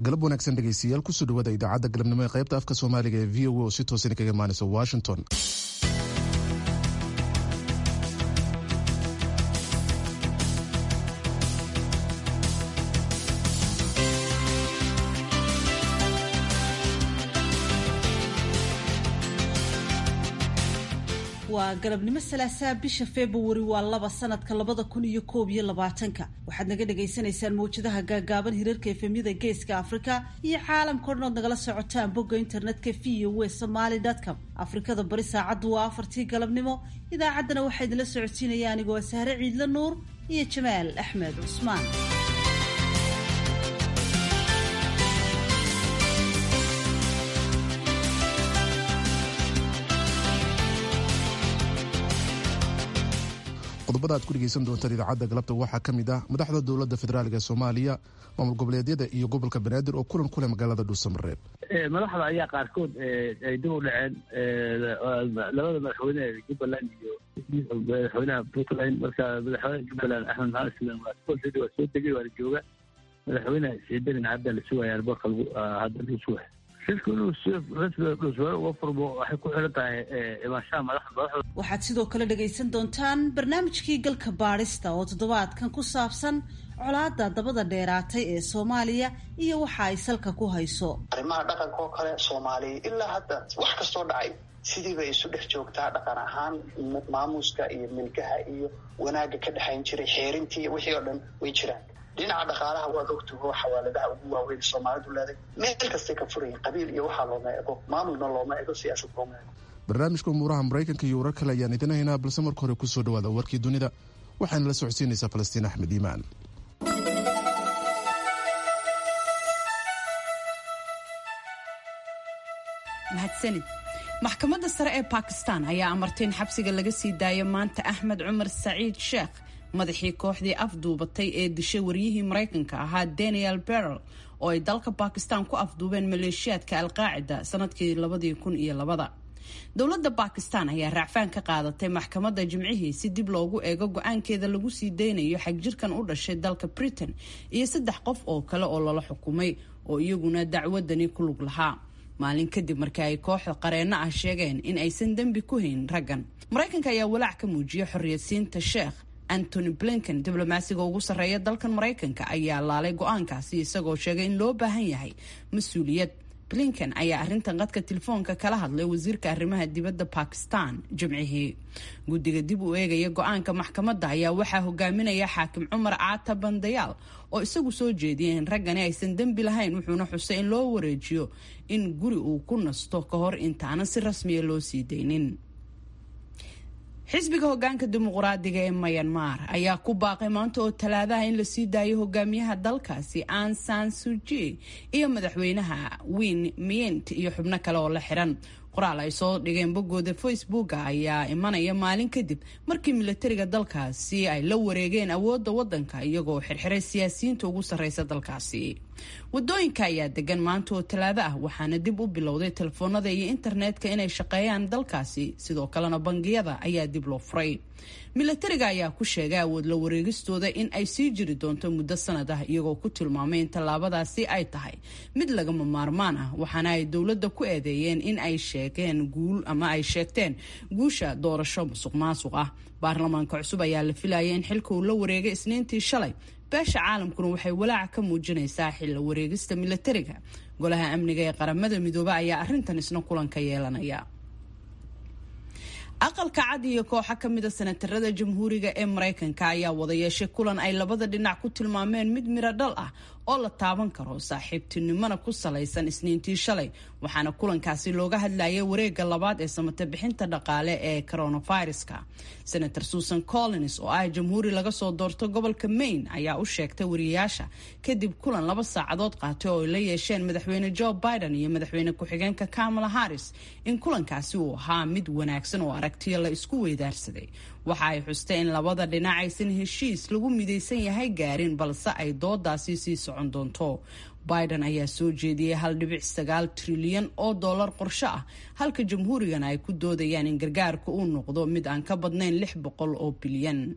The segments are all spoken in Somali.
galab wanaagsan dhegeystayaal kusoo dhawaada idaacadda galabnimo ee qaybta afka soomaaliga ee v o a oo si toosan kaga imaanaysa washington waa galabnimo salaasaa bisha februari waa laba sanadka labada kun iyo koob iyo labaatanka waxaad naga dhagaysanaysaan mawjadaha gaagaaban hirarka efemyada geeska afrika iyo caalamka o dhan ood nagala socotaan bogga internetka v o w somaly com afrikada bari saacaddu waa afartii galabnimo idaacaddana waxaa idinla socodsiinaya anigoo sahre ciidla nuur iyo jamaal axmed cusmaan qodobada aad ku dhegeysan doontaan idaacadda galabta waxaa ka mid ah madaxda dowladda federaalk ee soomaaliya maamul goboleedyada iyo gobolka banaadir oo kulan ku leh magaalada dhuusamareeb madaxda ayaa qaarkood ay dib u dhaceen labada madaxweyne jubbaland iyo madaxweynaha puntland marka madaxweynaha jubbaland axmed maxamed sidan waa waa soo degay waana jooga madaxweynaha siciidarin hadda la sugaya alboorka hadda lagu sugaya shirku inuu si rasmiga dhuusmare uga furmo waxay ku xiran tahay imaanshaha madaxda madaxda waxaad sidoo kale dhagaysan doontaan barnaamijkii galka baadhista oo toddobaadkan ku saabsan colaada dabada dheeraatay ee soomaaliya iyo waxa ay salka ku hayso arrimaha dhaqanka oo kale soomaaliya ilaa hadda wax kastoo dhacay sidiiba isu dhex joogtaa dhaqan ahaan maamuuska iyo milkaha iyo wanaagga ka dhexayn jiray xeerintii iyo wixii oo dhan way jiraan dhinaca dhaqaalaha waad ogtaho xawaaladaha ugu waaweyn soomaalidu leeday meel kastay ka furayin qabiil iyo waxaa looma ego maamulna looma ego siyaasad looma ego barnaamijka umuuraha maraykanka iyo warar kale ayaan idin haynaa balse marka hore kusoo dhawaada warkii dunida waxaana la socodsiinaysaa falastiin axmed iimaan mahadsanid maxkamadda sare ee bakistan ayaa amartay in xabsiga laga sii daayo maanta axmed cumar saciid sheekh madaxii kooxdii afduubatay ee dishay waryihii maraykanka ahaa daniel berrel oo ay dalka bakistan ku afduubeen maleeshiyaadka alqaacida sanadkii labadii kun iyo labada dowladda bakistan ayaa raacfaan ka qaadatay maxkamadda jimcihii si dib loogu eego go-aankeeda lagu sii daynayo xagjirkan u dhashay dalka britain iyo saddex qof oo kale oo lala xukumay oo iyaguna dacwadani ku lug lahaa maalin kadib markii ay kooxda qareenno ah sheegeen in aysan dembi ku hayn raggan maraykanka ayaa walaac ka muujiyay xorriyadsiinta sheekh antony blinken diblomaasiga ugu sarreeya dalkan maraykanka ayaa laalay go-aankaasi isagoo sheegay in loo baahan yahay mas-uuliyad blinken ayaa arrintan qadka telefoonka kala hadlay wasiirka arrimaha dibadda bakistan jimcihii guddiga dib u eegaya go-aanka maxkamadda ayaa waxaa hogaaminaya xaakim cumar caata bandayaal oo isagu soo jeediyay in raggani aysan dembi lahayn wuxuuna xusay in loo wareejiyo in guri uu ku nasto ka hor intaanan si rasmiya loo sii daynin xisbiga hogaanka dimuqraadiga ee mayanmar ayaa ku baaqay maanta oo talaadaha in lasii daayo hogaamiyaha dalkaasi an san suji iyo madaxweynaha win miyent iyo xubno kale oo la xiran qoraal ay soo dhigeen boggooda facebooka ayaa imanaya maalin kadib markii milatariga dalkaasi ay la wareegeen awoodda waddanka iyagoo xirxiray siyaasiyiinta ugu sarreysa dalkaasi wadooyinka ayaa degan maanta oo talaado ah waxaana dib u bilowday telefoonada iyo internetka inay shaqeeyaan dalkaasi sidoo kalena bangiyada ayaa dib loo furay milatariga ayaa ku sheegay awood la wareegistooda in ay sii jiri doonto muddo sanad ah iyagoo ku tilmaamay in tallaabadaasi ay tahay mid lagama maarmaan ah waxaana ay dowladda ku eedeeyeen in ay sheegeen guul ama ay sheegteen guusha doorasho musuq maasuq ah baarlamaanka cusub ayaa la filayay in xilka uu la wareegay isniintii shalay beesha caalamkuna waxay walaaca ka muujinaysaa xilla wareegista milatariga golaha amniga ee qaramada midoobe ayaa arrintan isna kulanka yeelanaya aqalka cad iyo kooxo ka mida senatarada jamhuuriga ee maraykanka ayaa wada yeeshay kulan ay labada dhinac ku tilmaameen mid miro dhal ah oo la taaban karo saaxiibtinimona ku salaysan isniintii shalay waxaana kulankaasi looga hadlayay wareega labaad ee samate bixinta dhaqaale ee coronaviruska senator susan collins oo ah jamhuuri laga soo doorto gobolka maine ayaa u sheegtay wariyayaasha kadib kulan laba saacadood qaatay oo ay la yeesheen madaxweyne joe biden iyo madaxweyne ku-xigeenka kamala harris in kulankaasi uu ahaa mid wanaagsan oo aragtiyo la isku weydaarsaday waxa ay xustay in labada dhinac aysan heshiis lagu midaysan yahay gaarin balse ay doodaasi sii socon doonto biden ayaa soo jeediyey hal dhibic sagaal trilyan oo dollar qorsho ah halka jamhuurigana ay ku doodayaan in gargaarka uu noqdo mid aan ka badnayn lix boqol oo bilyan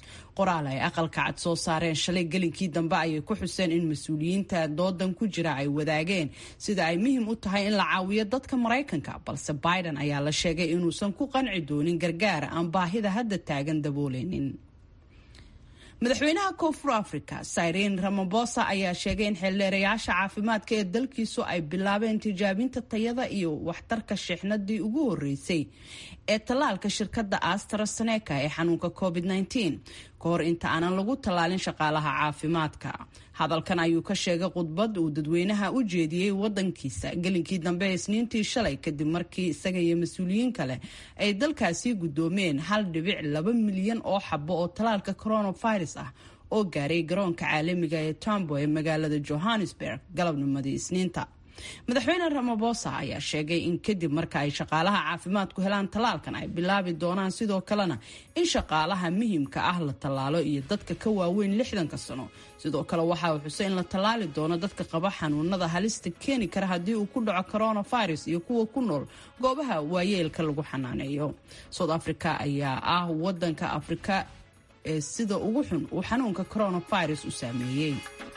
qoraal ay aqalka cad soo saareen shalay gelinkii dambe ayay ku xuseen in mas-uuliyiinta doodan ku jira ay wadaageen sida ay muhiim u tahay in la caawiyo dadka maraykanka balse biden ayaa la sheegay inuusan ku qanci doonin gargaara aan baahida hadda taagan dabooleynin madaxweynaha koonfur africa sireen ramabosa ayaa sheegay in xildheerayaasha caafimaadka ee dalkiisu ay bilaabeen tijaabinta tayada iyo waxtarka sheexnadii ugu horeysay ee tallaalka shirkadda astraseneca ee xanuunka covid -19 ka hor inta aanan lagu tallaalin shaqaalaha caafimaadka hadalkan ayuu ka sheegay khudbad uu dadweynaha u jeediyey wadankiisa gelinkii dambe isniintii shalay kadib markii isaga iyo mas-uuliyiin kale ay dalkaasi guddoomeen hal dhibic laba milyan oo xabo oo tallaalka coronavirus ah oo gaaray garoonka caalamiga ee tombo ee magaalada johannesburg galabnimadii isniinta madaxweyne ramabosa ayaa sheegay in kadib marka ay shaqaalaha caafimaadku helaan tallaalkan ay bilaabi doonaan sidoo kalena in shaqaalaha muhiimka ah la tallaalo iyo dadka ka waaweyn lixdanka sano sidoo kale waxa uu xusay in la tallaali doono dadka qaba xanuunada halista keeni kara haddii uu ku dhaco coronavirus iyo kuwa ku nool goobaha waayeelka lagu xanaaneeyo south africa ayaa ah wadanka afrika ee sida ugu xun uu xanuunka coronavirus u saameeyey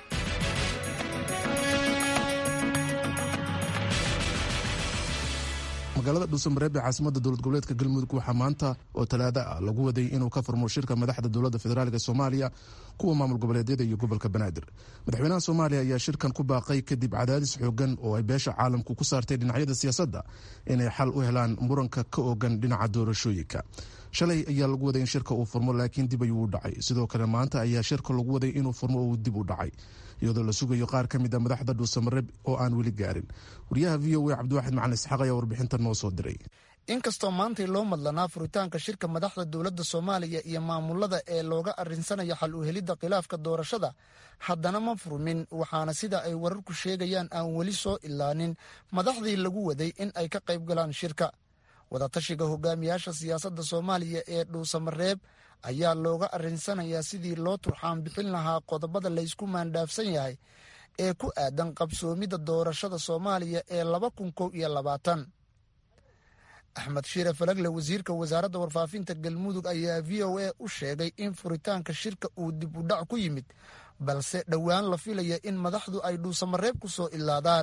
magaalada dhuusamareeb ee caasimada dowlad goboleedka galmudug waxaa maanta oo talaada ah lagu waday inuu ka furmo shirka madaxda dowladda federaalk soomaaliya kuwa maamul goboleedyada iyo gobolka banaadir madaxweynaha soomaaliya ayaa shirkan ku baaqay kadib cadaadis xoogan oo ay beesha caalamku ku saartay dhinacyada siyaasadda inay xal u helaan muranka ka ogan dhinaca doorashooyinka shalay ayaa lagu waday in shirka uu furmo laakiin dib ayuu u dhacay sidoo kale maanta ayaa shirka lagu waday inuu furmo oo uu dib u dhacay iyadoo la sugayo qaar ka mid a madaxda dhuusamareeb oo aan weli gaarin wariyaha v o a cabdiwaxid macalin isxaaq ayaa warbixinta noo soo diray inkastoo maantay loo madlanaa furitaanka shirka madaxda dowladda soomaaliya iyo maamulada ee looga arinsanayo xal u helidda khilaafka doorashada haddana ma furmin waxaana sida ay wararku sheegayaan aan weli soo ilaanin madaxdii lagu waday in ay ka qayb galaan shirka wadatashiga hogaamiyaasha siyaasadda soomaaliya ee dhuusamareeb ayaa looga arinsanayaa sidii loo turxaan bixin lahaa qodobada laysku maandhaafsan yahay ee ku aadan qabsoomidda doorashada soomaaliya ee laba kun kow iyo labaatan axmed shiire falagle wasiirka wasaaradda warfaafinta galmudug ayaa v o a u sheegay in furitaanka shirka uu dib u dhac ku yimid balse dhowaan la filaya in madaxdu ay dhuusamareeb ku soo ilaadaan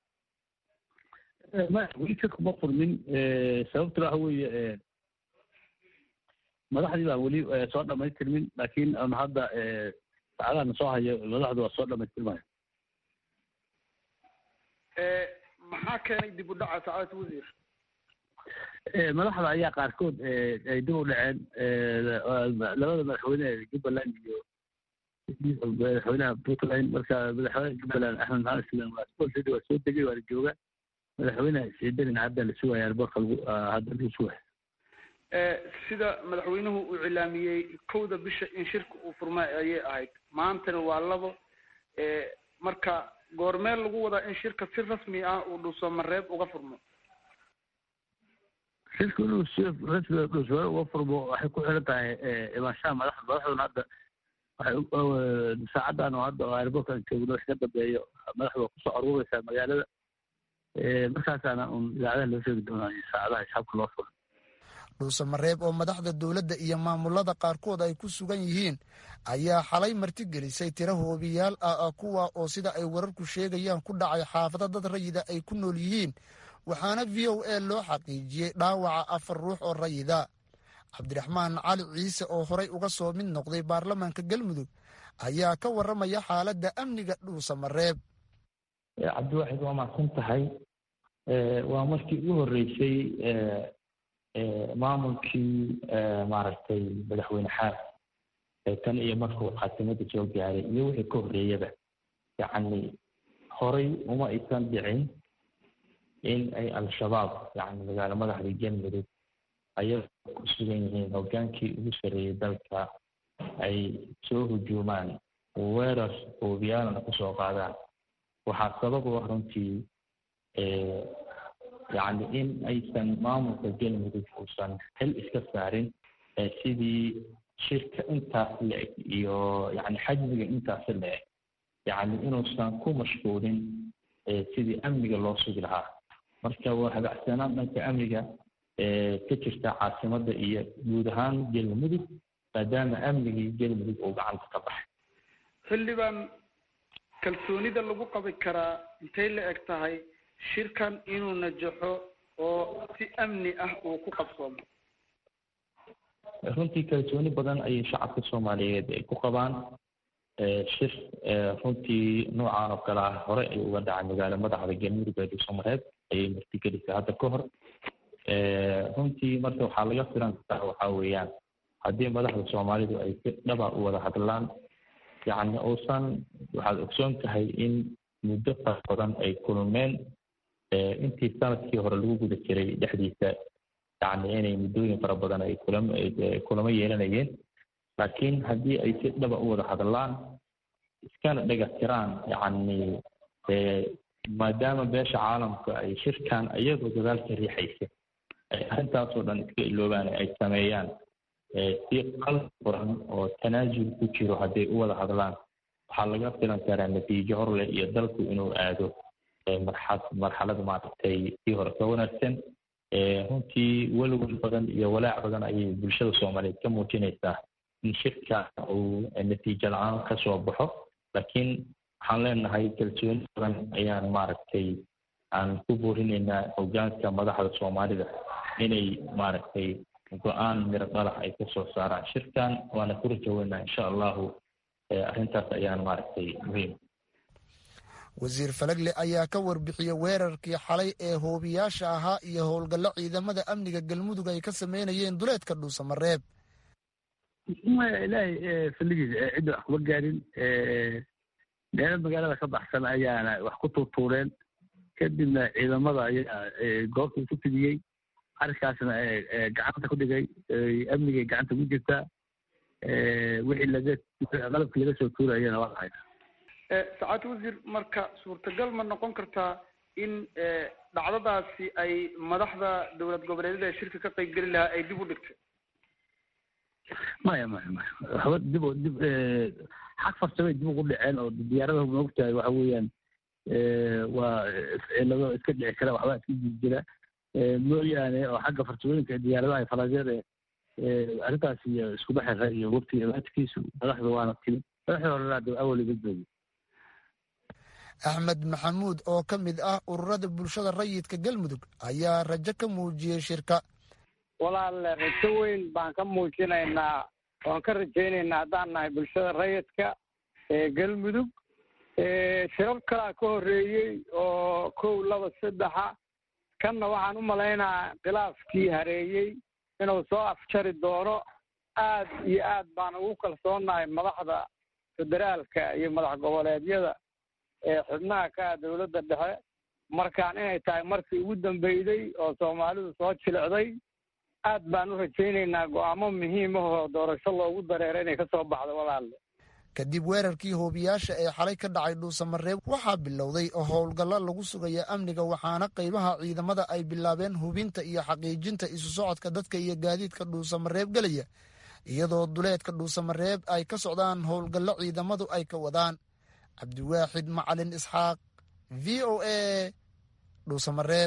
weli shirku ma furmin sababtuna waxa weeye madaxdii baan weli soo dhamaystirmin laakiin an hadda saacadaana soo hayo madaxdu waa soo dhamaystirmaya maxaa keenay dib u dhaca saacadata wasiir madaxda ayaa qaarkood ay dib u dhaceen labada madaxweyne ee jubbaland iyo madaxweynaha puntland marka madaxweyne jubbaland axmed maxamed islan waa sportd waa soo degay waana jooga madaxweynaha ciidanin hadda la sugaya arborka lagu hadda lagu sugaya sida madaxweynuhu uu cilaamiyey kowda bisha in shirka uu furma ayay ahayd maantana waa labo marka goormeel lagu wadaa in shirka si rasmi ah uu dhuusamareeb uga furmo shirka inuu si rasmi dhuusamareeb uga furmo waxay ku xiran tahay imaanshaha madaxda madaxduna hadda waxay saacadan oo hadda airborkan joogno wax ka dambeeyo madaxda waa kusoo aruureysaa magaalada markaasaana un idaacadaha loo sheegi doonaa saacadaha shacabka loo furo dhuusamareeb oo madaxda dowladda iyo maamulada qaarkood ay ku sugan yihiin ayaa xalay martigelisay tiro hoobiyaal ah kuwa oo sida ay wararku sheegayaan ku dhacay xaafado dad rayida ay ku nool yihiin waxaana v o a loo xaqiijiyey dhaawaca afar ruux oo rayida cabdiraxmaan cali ciise oo horay uga soo mid noqday baarlamaanka galmudug ayaa ka warramaya xaaladda amniga dhuusamareeb cabdiwaxid waa mahadsan tahay waa markii ugu horreysay maamulkii maaragtay madaxweyne xaas tan iyo markuu caasimada soo gaaray iyo wixii ka horreeyaba yacni horay uma aysan dhicin in ay al-shabaab yacni magaalo madaxda galmudug ayagoo ku sugan yihiin hoggaankii ugu sarreeyey dalka ay soo hujuumaan weerar oobiyaalana kusoo qaadaan waxaa sabab u ah runtii yacni in aysan maamulka galmudug uusan xil iska saarin sidii shirka intaas le-eg iyo yacni xajmiga intaas le-eg yacni inuusan ku mashquulin sidii amniga loo sugi lahaa marka waa habacsanaan dhanka amniga ka jirta caasimadda iyo guud ahaan galmudug maadaama amnigii galmudug uu gacanta ka baxay xildhibaan kalsoonida lagu qabi karaa intay la eg tahay shirkan inuu najaxo oo si amni ah uu ku qabsoomo runtii kalsooni badan ayay shacabka soomaaliyeed ay ku qabaan shir runtii noocaan oo kale ah hore ay uga dhacay magaalo madaxda galmudug ee dhuusamareeb ayay martigelisay hadda ka hor runtii marka waxaa laga filan karaa waxaa weeyaan haddii madaxda soomaalidu ay si dhaba u wada hadlaan yacni uusan waxaad ogsoon tahay in muddo fara badan ay kulmeen intii sanadkii hore lagu guda jiray dhexdiisa yacni inay muddooyin fara badan ay kulam kulamo yeelanayeen laakiin haddii ay si dhaba u wada hadlaan iskana dhega tiraan yacni maadaama beesha caalamka ay shirkan iyagoo dadaalka riixaysa ay arrintaasoo dhan iska iloobaan ay sameeyaan si qalbi furan oo tanaasul ku jiro hadday u wada hadlaan waxaa laga filan karaa natiijo horleh iyo dalku inuu aado marxad marxalad maaragtay sii hore ka wanaagsan runtii welwel badan iyo walaac badan ayay bulshada soomaaliyeed ka muujinaysaa in shirka uu natiijo la-aan ka soo baxo laakiin waxaan leenahay kalsooni badan ayaan maaragtay aan ku boorinaynaa hogaanka madaxda soomaalida inay maaragtay go-aan miro dhalax ay ka soo saaraan shirkan waana ku rajaweynaa insha allahu arrintaas ayaan maaragtay muhiim wasiir falagle ayaa ka warbixiyey weerarkii xalay ee hoobiyaasha ahaa iyo howlgallo ciidamada amniga galmudug ay ka sameynayeen duleedka dhuusamareeb maya ilaahay faligiisa cidda wax kuma gaarin meelo magaalada ka baxsan ayaana wax ku tuurtuureen kadibna ciidamada ayaa goobta isu fidiyey arrinkaasna gacanta ku dhigay amnigay gacanta ku jirtaa wixii laga qalabkii laga soo tuurayana waa hayna sacaad wasiir marka suurtagal ma noqon kartaa in dhacdadaasi ay madaxda dowlad goboleedyada ee shirka ka qaybgeli lahaa ay dib u dhigtay maya maya maya waxba dib dib xag farsamay dib ugu dhaceen oo diyaaradaha maogtahay waxa weeyaan waa cilado iska dhici kara waxbaa iska jiri jira mooyaane oo xagga farsamooyinka diyaaradaha falaasyada arrintaas iyo iskuba xira iyo wabti imaadkiisu madaxda waana timi madaxda horena de awal iga joogay axmed maxamuud oo ka mid ah ururada bulshada rayidka galmudug ayaa rajo ka muujiyey shirka walaale rajo weyn baan ka muujinaynaa waan ka rajaynaynaa haddaan nahay bulshada rayidka ee galmudug shirar kalaa ka horreeyey oo kow laba saddexa kanna waxaan u malaynayaa khilaafkii hareeyey inuu soo afjari doono aad iyo aad baan ugu kalsoonnahay madaxda federaalka iyo madax goboleedyada ee xubnaha ka ah dowladda dhexe markaan inay tahay markii ugu dambeyday oo soomaalidu soo jilicday aad baan u rajaynaynaa go'aamo muhiim ah oo doorasho loogu dareero inay ka soo baxdo walaalle kadib weerarkii hoobiyaasha ee xalay ka dhacay dhuusamareeb waxaa bilowday oo howlgallo lagu sugaya amniga waxaana qaybaha ciidamada ay bilaabeen hubinta iyo xaqiijinta isu socodka dadka iyo gaadiidka dhuusamareeb gelaya iyadoo duleedka dhuusamareeb ay ka socdaan howlgallo ciidamadu ay ka wadaan cabdiwaaxid macalin isxaaq v o a dhuusamareeb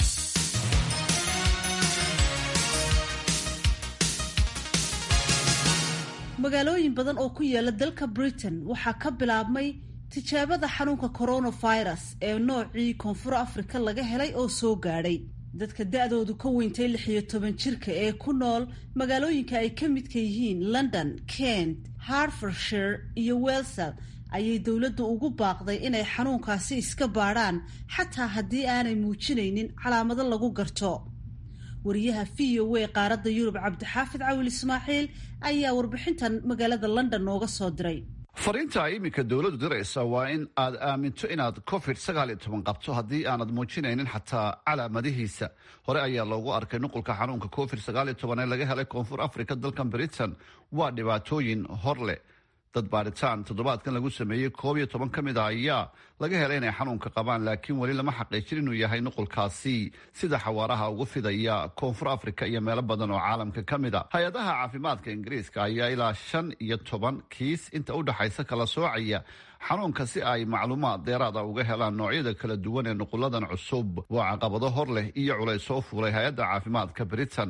magaalooyin badan oo ku yaala dalka britain waxaa ka bilaabmay tijaabada xanuunka coronavirus ee noocii koonfur afrika laga helay oo soo gaadhay dadka da-doodu ka weyntay lix iyo toban jirka ee ku nool magaalooyinka ay ka midka yihiin london kent hartfordshire iyo welsal ayay dowladdu ugu baaqday inay xanuunkaasi iska baadhaan xataa haddii aanay muujinaynin calaamado lagu garto wariyaha v o a qaaradda yurub cabdixaafid cawil ismaaciil ayaa warbixintan magaalada london nooga soo diray fariinta iminka dowladdu diraysa waa in aad aaminto inaad covid sagaal iyo toban qabto haddii aanad muujinaynin xataa calaamadihiisa hore ayaa loogu arkay nuqulka xanuunka covid sagaal iyo toban ee laga helay koonfur africa dalkan britain waa dhibaatooyin hor leh dad baadhitaan toddobaadkan lagu sameeyey koob iyo toban ka mid a ayaa laga helay inay xanuunka qabaan laakiin weli lama xaqiijin inuu yahay nuqulkaasi sida xawaaraha ugu fidaya koonfur africa iyo meelo badan oo caalamka ka mid a hay-adaha caafimaadka ingiriiska ayaa ilaa shan iyo toban kiis inta u dhexaysa kala soocaya xanuunka si ay macluumaad deeraada uga helaan noocyada kala duwan ee nuquladan cusub waa caqabado hor leh iyo culays soo fuulay hay-adda caafimaadka britain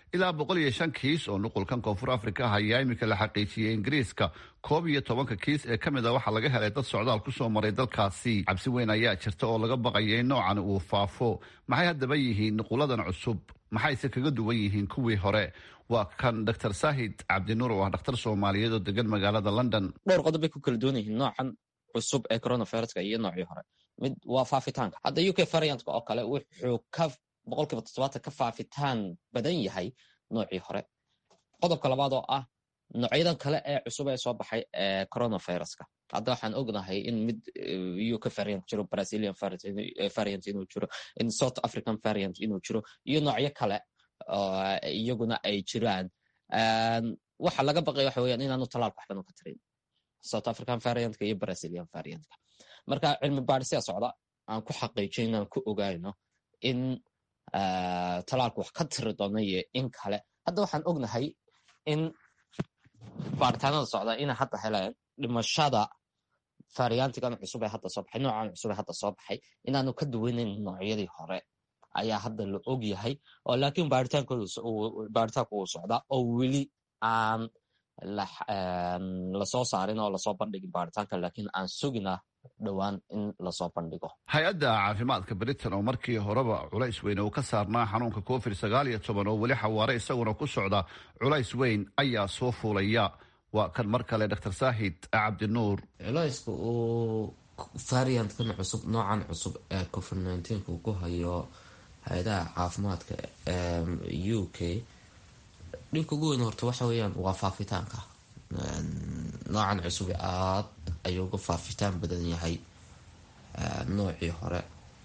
ilaa boqol iyo shan kiis oo nuqulkan koonfur afrika ah ayaa iminka la xaqiijiyey ingiriiska koob iyo tobanka kiis ee ka mid a waxaa laga helay dad socdaal ku soo maray dalkaasi cabsi weyn ayaa jirta oo laga baqaya in noocan uu faafo maxay haddaba yihiin nuquladan cusub maxayse kaga duwan yihiin kuwii hore waa kan dr saahid cabdinuur oo ah dhakhtar soomaaliyeed oo degan magaalada london dhowr qodob bay ku kala duwan yihiin noocan cusub ee coronaviruska iyo noocii hore mid waa faafitaanka hadda u k variantka oo kale wuxuu ka boqolkiiba toddobaatan ka faafitaan badan yahay noocii hore qodobka labaad oo ah noocyadan kale ee cusub ee soo baxay ee coronaviruska hadda waxaan ognahay in mid uk variant jiro brazilian variant inuu jiro in south african variant inuu jiro iyo noocyo kale iyaguna ay jiraan waxa laga baqaya waxa weeyaan inaanu talaalka waxban ka tarin south african variantka iyo brazilian variantka marka cilmi baadhisyaa socda aan ku xaqiijin inaan ku ogaano in talaalku wax ka tiri doono iyo in kale hadda waxaan ognahay in baaritaanada socda inay hadda heleen dhimashada variantigan cusub ee hadda soo baxay noocan cusub ee hadda soo baxay inaanu ka duwanayn noocyadii hore ayaa hadda la og yahay oo laakiin baaritaanku uu socdaa oo weli aan lasoo saarin oo lasoo bandhigin baaritaanka laakiin aan sugina dhowaan in lasoo bandhigo hay-adda caafimaadka britain oo markii horeba culays weyn uu ka saarnaa xanuunka covid sagaal iyo toban oo weli xawaare isaguna ku socda culays weyn ayaa soo fuulaya waa kan mar kale dr saahid cabdinuur culayska uu variantkan cusub noocan cusub ee covid nneteen-ka uu ku hayo hay-adaha caafimaadka u k dhibka ugu weyn horta waxa weeyaan waa faafitaanka noocan cusub aad ayuu uga faafitaan badan yahay noocii hore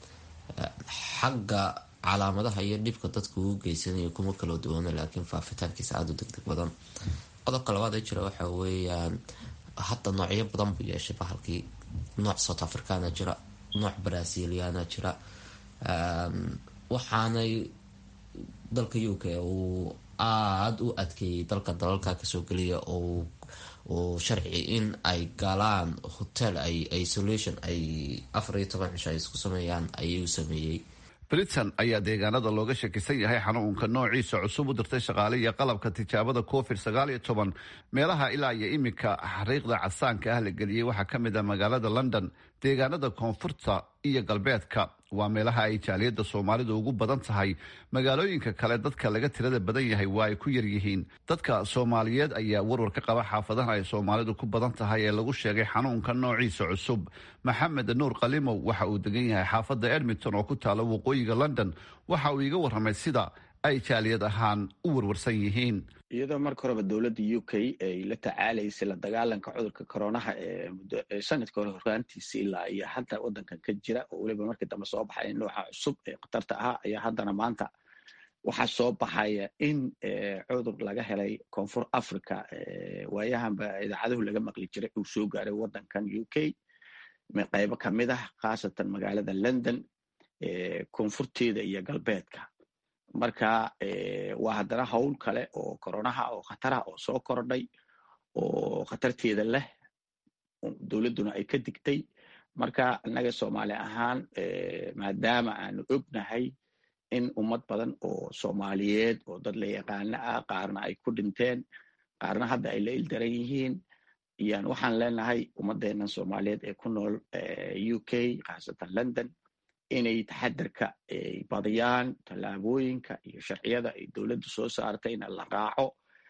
xagga calaamadaha iyo dhibka dadka uu geysanayo kuma kala duwana laakiin faafitaankiisa aada u degdeg badan qodobka labaad ee jira waxa weeyaan hadda noocyo badan buu yeeshay bahalkii nooc south africana jira nooc braziliana jira waxaanay dalka u k uu aada u adkeeyey dalka dalalka kasoo geliya oo uu sharci in ay galaan hotel ay isolation ay afar iyo toban cisho ay isku sameeyaan ayuu sameeyey britain ayaa deegaanada looga shakisan yahay xanuunka noociisa cusub u dirtay shaqaale iyo qalabka tijaabada covid sagaal iyo toban meelaha ilaa iyo iminka xariiqda casaanka ah la geliyey waxaa ka mid ah magaalada london deegaanada koonfurta iyo galbeedka waa meelaha ay jaaliyadda soomaalidu ugu badan tahay magaalooyinka kale dadka laga tirada badan yahay waa ay ku yaryihiin dadka soomaaliyeed ayaa warwar ka qaba xaafadaha ay soomaalidu ku badan tahay ee lagu sheegay xanuunka noociisa cusub maxamed nuur kalimow waxa uu degan yahay xaafadda edmonton oo ku taala waqooyiga london waxa uu iga warramay sida ay jaaliyad ahaan u warwarsan yihiin iyadoo marka horeba dowladda u k ay la tacaalaysay la dagaalanka cudurka koronaha ee muddo sanadka hore horraantiisa ilaa iyo hadda waddankan ka jira oo weliba markii dambe soo baxay nooca cusub ee khatarta ahaa ayaa haddana maanta waxaa soo baxaya in cudur laga helay koonfur africa waayahanba idaacaduhu laga maqli jiray uu soo gaaray waddankan u k qaybo kamid ah khaasatan magaalada london koonfurteeda iyo galbeedka marka waa haddana howl kale oo koronaha oo khataraha oo soo kordhay oo khatarteeda leh dowladduna ay ka digtay marka innaga soomaali ahaan maadaama aanu ognahay in ummad badan oo soomaaliyeed oo dad la yaqaano ah qaarna ay ku dhinteen qaarna hadda ay la ildaran yihiin iyaan waxaan leenahay ummadeennan soomaaliyeed ee ku nool u k khaasatan london inay taxadarka ay badiyaan tallaabooyinka iyo sharciyada ay dowladdu soo saartay in la raaco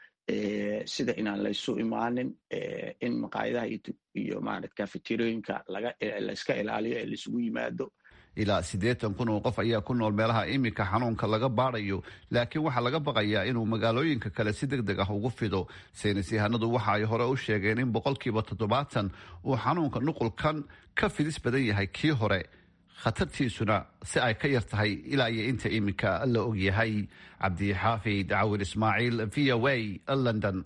sida inaan laysu imaanin in maqaayadaha iyo marat kafeterooyinka layska ilaaliyo ee laisugu yimaado ilaa siddeetan kun oo qof ayaa ku nool meelaha iminka xanuunka laga baadayo laakiin waxaa laga baqayaa inuu magaalooyinka kale si deg deg ah ugu fido saynis yahanadu waxa ay hore u sheegeen in boqolkiiba toddobaatan uu xanuunka nuqulkan ka fidis badan yahay kii hore khatartiisuna si ay ka yar tahay ilaa iyo inta iminka la ogyahay cabdixaafid cawir ismaaciil v o a london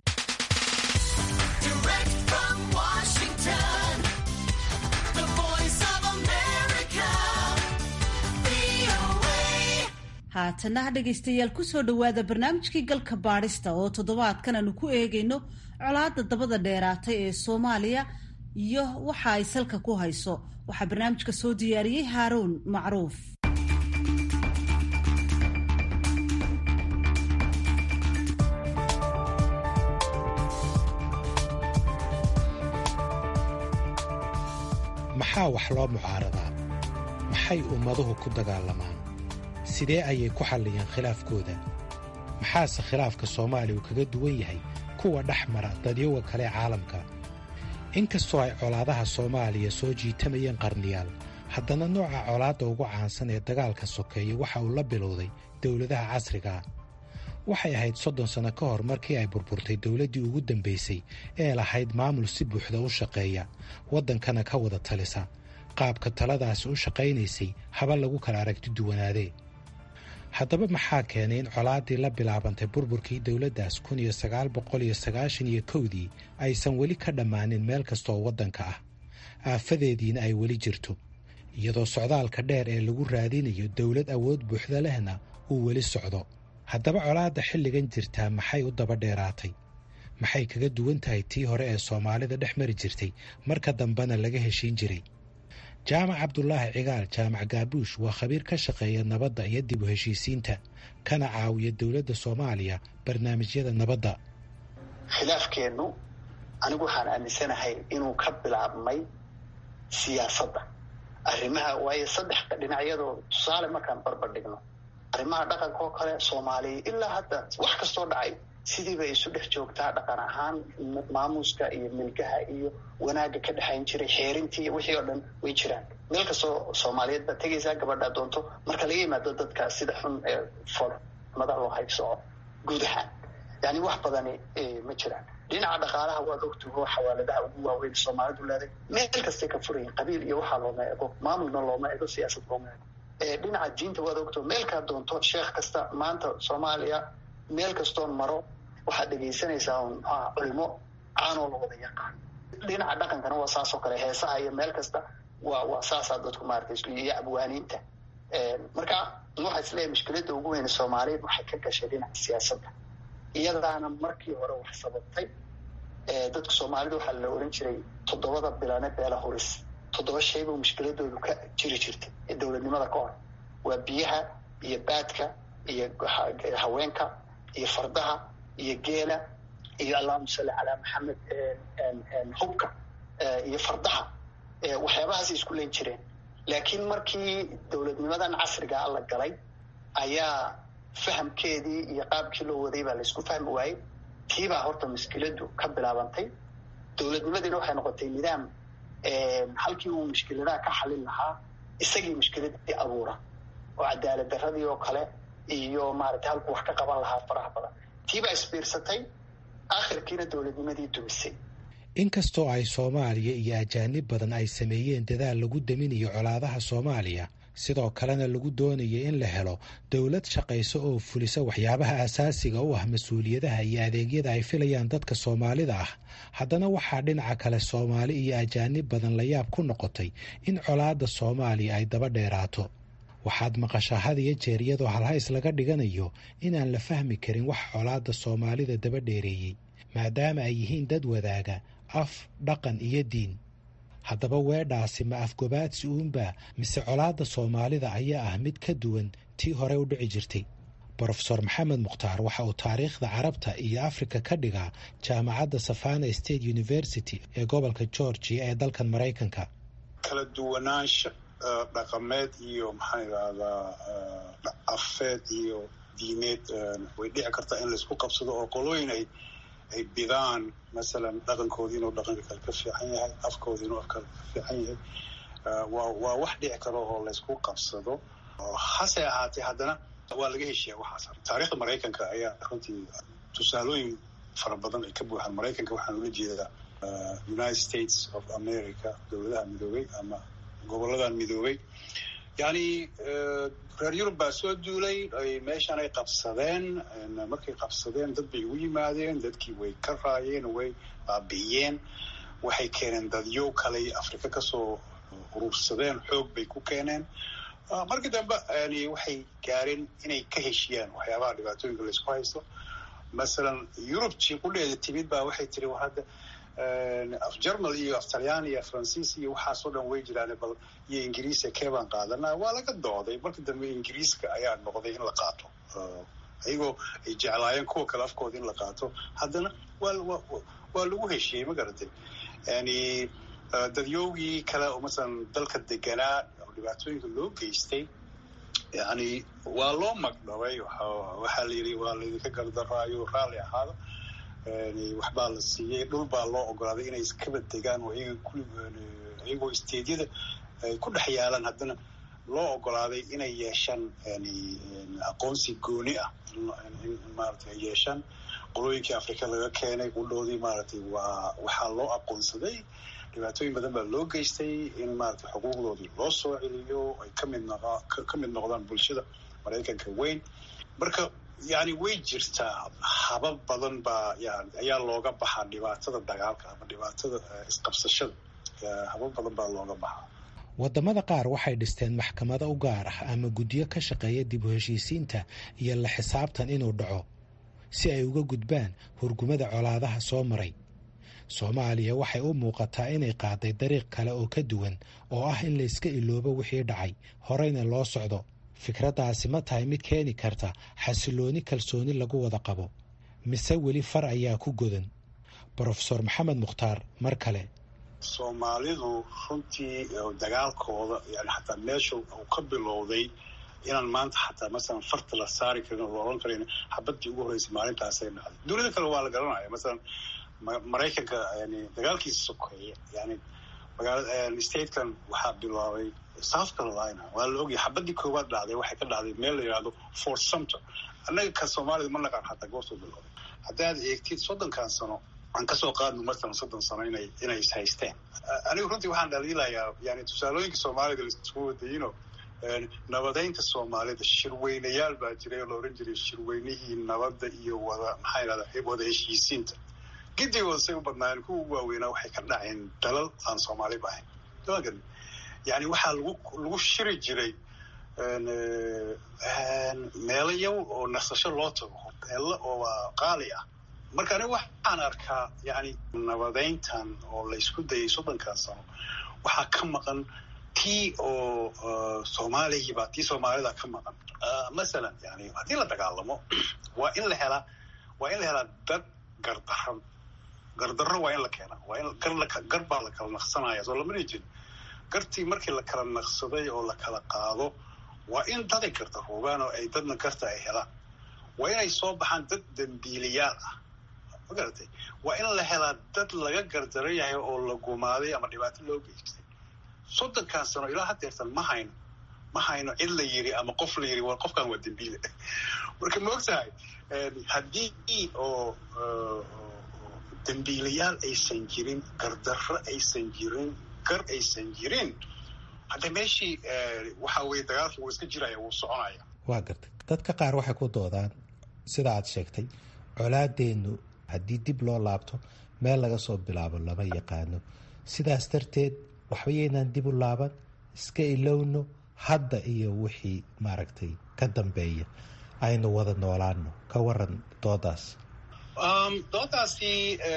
haatanaha dhegaystayaal kusoo dhowaada barnaamijkii galka baadhista oo toddobaadkan aanu ku eegayno colaadda dabada dheeraatay ee soomaaliya iyo waxa ay salka ku hayso waxaa barnaamijka soo diyaariyey haaruun macruuf maxaa wax loo mucaaradaa maxay ummaduhu ku dagaalamaan sidee ayay ku xalliyeen khilaafkooda maxaase khilaafka soomaaliya uu kaga duwan yahay kuwa dhex mara dadyoga kale ee caalamka inkastoo ay colaadaha soomaaliya soo jiitamayeen qarniyaal haddana nooca colaadda ugu caansan ee dagaalka sokeeye waxa uu la bilowday dowladaha casrigaa waxay ahayd soddon sanno ka hor markii ay burburtay dowladdii ugu dambaysay ee lahayd maamul si buuxda u shaqeeya waddankana ka wada talisa qaabka taladaasi u shaqaynaysay haba lagu kala aragti duwanaadee haddaba maxaa keenay in colaaddii la bilaabantay burburkii dowladdaas kun iyo sagaal boqol iyo sagaashan iyo kowdii aysan weli ka dhammaanin meel kastooo waddanka ah aafadeediina ay weli jirto iyadoo socdaalka dheer ee lagu raadinayo dowlad awood buuxda lehna uu weli socdo haddaba colaadda xilligan jirtaa maxay u daba dheeraatay maxay kaga duwan tahay tii hore ee soomaalida dhex mari jirtay marka dambena laga heshiin jiray jaamac cabdulaahi cigaal jaamac gaabuush waa khabiir ka shaqeeya nabadda iyo dib u heshiisiinta kana caawiya dowladda soomaaliya barnaamijyada nabadda khilaafkeennu anigu waxaan aaminsanahay inuu ka bilaabmay siyaasadda arrimaha waayo saddex dhinacyadoo tusaale markaan barbar dhigno arrimaha dhaqanka oo kale soomaaliya ilaa hadda wax kastoo dhacay sidiiba isu dhex joogtaa dhaqan ahaan maamuuska iyo milkaha iyo wanaagga ka dhexayn jiray xeerintii iyo wixii oo dhan way jiraan meel kastoo soomaaliyeed baad tegaysaa gabadhaa doonto marka laga yimaado dadka sida xun ee foolxumada loo haybsoco guud ahaan yani wax badani ma jiraan dhinaca dhaqaalaha waad ogtaho xawaaladaha ugu waaweyn soomaalidu leeday meel kastay ka furayin qabiil iyo waxaa looma ego maamulna looma ego siyaasad looma ego dhinaca diinta waad ogtaho meelkaa doonto sheekh kasta maanta soomaaliya meel kastoon maro waxaad dhegaysanaysaa mxuaha culimo caanoo la wada yaqaan dhinaca dhaqankana waa saas oo kale heesaha iyo meel kasta waa waa saasaa dadku maarata isku iyo abwaaniinta marka waxaa isleeyahay mushkiladda ugu weyne soomaaliyeed waxay ka gashay dhinaca siyaasadda iyadaana markii hore wax sababtay dadka soomaalida waxaa la oran jiray toddobada bilane beela huris toddoba shayba mushkiladoodu ka jiri jirtay ee dowladnimada ka hor waa biyaha iyo baadka iyo haweenka iyo fardaha iyo geela iyo allahuma salli calaa maxamed hubka iyo fardaha waxyaabahaasay isku len jireen laakiin markii dowladnimadan casrigaa la galay ayaa fahamkeedii iyo qaabkii loo waday baa laysku fahmi waayey tiibaa horta mushkiladu ka bilaabantay dowladnimadiina waxay noqotay nidaam halkii uu mushkiladaha ka xalin lahaa isagii mushkiladii abuura oo cadaalad daradii oo kale iyo maaragtay halkuu wax ka qaban lahaa faraha badan tiibaa isbiirsatay akhirkiina dowladnimadii dumisay inkastoo ay soomaaliya iyo ajaanib badan ay sameeyeen dadaal lagu daminayo colaadaha soomaaliya sidoo kalena lagu doonaya in la helo dowlad shaqayso oo fulisa waxyaabaha asaasiga u ah mas-uuliyadaha iyo adeegyada ay filayaan dadka soomaalida ah haddana waxaa dhinaca kale soomaali iyo ajaanib badan la yaab ku noqotay in colaadda soomaaliya ay daba dheeraato waxaad maqashaa had iyo jeer iyadoo halhays laga dhiganayo inaan la fahmi karin wax colaadda soomaalida daba dheereeyey maadaama ay yihiin dad wadaaga af dhaqan iyo diin haddaba weedhaasi ma afgobaadsi uunba mise colaadda soomaalida ayaa ah mid ka duwan tii hore u dhici jirtay brofesor maxamed mukhtaar waxa uu taariikhda carabta iyo afrika ka dhigaa jaamacadda savana state university ee gobolka georgia ee dalkan maraykanka kala duwanaansha dhaqameed iyo maxaan idhahdaa afeed iyo diineed way dhici kartaa in laysku qabsado oo qolooyin ay ay bidaan masalan dhaqankoodi inuu dhaqanka kale ka fiican yahay afkoodi inuu afkale ka fiican yahay waa waa wax dhici karo oo laysku qabsado hase ahaatee haddana waa laga heshiya waxaas taarikhda maraykanka ayaa runtii tusaalooyin fara badan ay ka buuxaan maraykanka waxaan ula jeedaa united states of america dowladaha midoobay ama goboladan midoobay yani reer yurub baa soo duulay meeshan ay qabsadeen markay qabsadeen dad bay ugu yimaadeen dadkii way ka raayeen way baabi'iyeen waxay keeneen dadyo kale afrika kasoo urursadeen xoog bay ku keeneen markii dambe yani waxay gaareen inay ka heshiyaan waxyaabaha dhibaatooyinka laysku haysto masalan yurubtii qudheeda timid baa waxay tiri war hadda af germal iyo af talyaani iyo faransiis iyo waxaasoo dhan way jiraan bal iyo ingiriiska keebaan qaadana waa laga dooday marka dambe ingiriiska ayaa noqday in la qaato ayagoo ay jeclaayeen kuwa kale afkooda in la qaato haddana waa waa lagu heshiiyey ma garatay yani dadyowgii kale oo masalan dalka deganaa oo dhibaatooyinka loo geystay yani waa loo magdhabay waxaa la yidhi waa laydinka gardaraayo raalli ahaada waxbaa la siiyey dhul baa loo ogolaaday inay iskaba degaan oo iyagoo isteedyada ay ku dhex yaalaan haddana loo ogolaaday inay yeeshaan aqoonsi gooni ah maarata ay yeeshaan qolooyinkii afrika laga keenay qudhoodii maaragtay waa waxaa loo aqoonsaday dhibaatooyin badan baa loo geystay in maarata xuquuqdoodii loo soo celiyo ay kamid noq ka mid noqdaan bulshada maraykanka weyn marka yani way jirtaa habab badan baa yani ayaa looga baxaa dhibaatada dagaalka ama dhibaatada isqabsashada habab badan baa looga baxaa waddamada qaar waxay dhisteen maxkamado u gaar ah ama guddiyo ka shaqeeya dib u heshiisiinta iyo la xisaabtan inuu dhaco si ay uga gudbaan hurgumada colaadaha soo maray soomaaliya waxay u muuqataa inay qaaday dariiq kale oo ka duwan oo ah in layska iloobo wixii dhacay horeyna loo socdo fikraddaasi ma tahay mid keeni karta xasilooni kalsooni lagu wada qabo mise weli far ayaa ku godan brofesor maxamed mukhtaar mar kale soomaalidu runtii dagaalkooda yani xataa meesha uu ka bilowday inaan maanta xataa masalan farta la saari karin oo la oran karin xabadii ugu horreysay maalintaasay dhacday dunida kale waa la garanaya masalan maraykanka yani dagaalkiisa sokeeye yani magaala statekan waxaa bilaabay south carolina waa la ogyahay xabadii koowaad dhacday waxay ka dhacday meel la yidhahdo fort sumter annaga ka soomaalida ma naqaan xataa goortuu bilowday haddaad eegtid soddonkan sano aan kasoo qaadno masalan soddon sano inay inay is haysteen anigu runtii waxaan dhaliilayaa yani tusaalooyinka soomaalida laisku wadayino nabadeynta soomaalida shirweynayaal baa jiray oo la oran jiray shirweynihii nabadda iyo wada maxaa yidhahda wada heshiisiinta gidigooda say u badnaayeen kuwa ugu waaweynaa waxay ka dhaceen dalal aan soomaaliba ahayn yani waxaa lagu lagu shiri jiray meelo yow oo nasasho loo tago hoteello oo qaali ah marka anigu waxaan arkaa yani nabadeyntan oo laysku dayay soddonkan sano waxaa ka maqan tii oo soomaaliyiba tii soomaalida ka maqan masalan yani haddii la dagaalamo waa in la helaa waa in la helaa dad gardaran gardarro waa in la keenaa waa in gar baa la kala naqsanaya soo lama dhihi jirin gartii markii la kala naqsaday oo la kala qaado waa in daday gardaroobaan oo ay dadna garta ay helaan waa inay soo baxaan dad dambiiliyaal ah ma garatay waa in la helaa dad laga gardaran yahay oo la gumaaday ama dhibaato loo geystay soddonkan sano ilaa haddeertan ma hayno ma hayno cid la yiri ama qof la yiri war qofkan waa dambiile marka ma ogtahay haddii oo dambiilayaal aysan jirin gardarro aysan jirin gar aysan jirin hadda meeshii waxa weye dagaalka wuu iska jiraya wuu soconaya waa gartay dadka qaar waxay ku doodaan sida aad sheegtay colaadeennu haddii dib loo laabto meel laga soo bilaabo lama yaqaano sidaas darteed waxba yaynaan dib u laaban iska ilowno hadda iyo wixii maaragtay ka dambeeya aynu wada noolaano ka waran doodaas doodaasi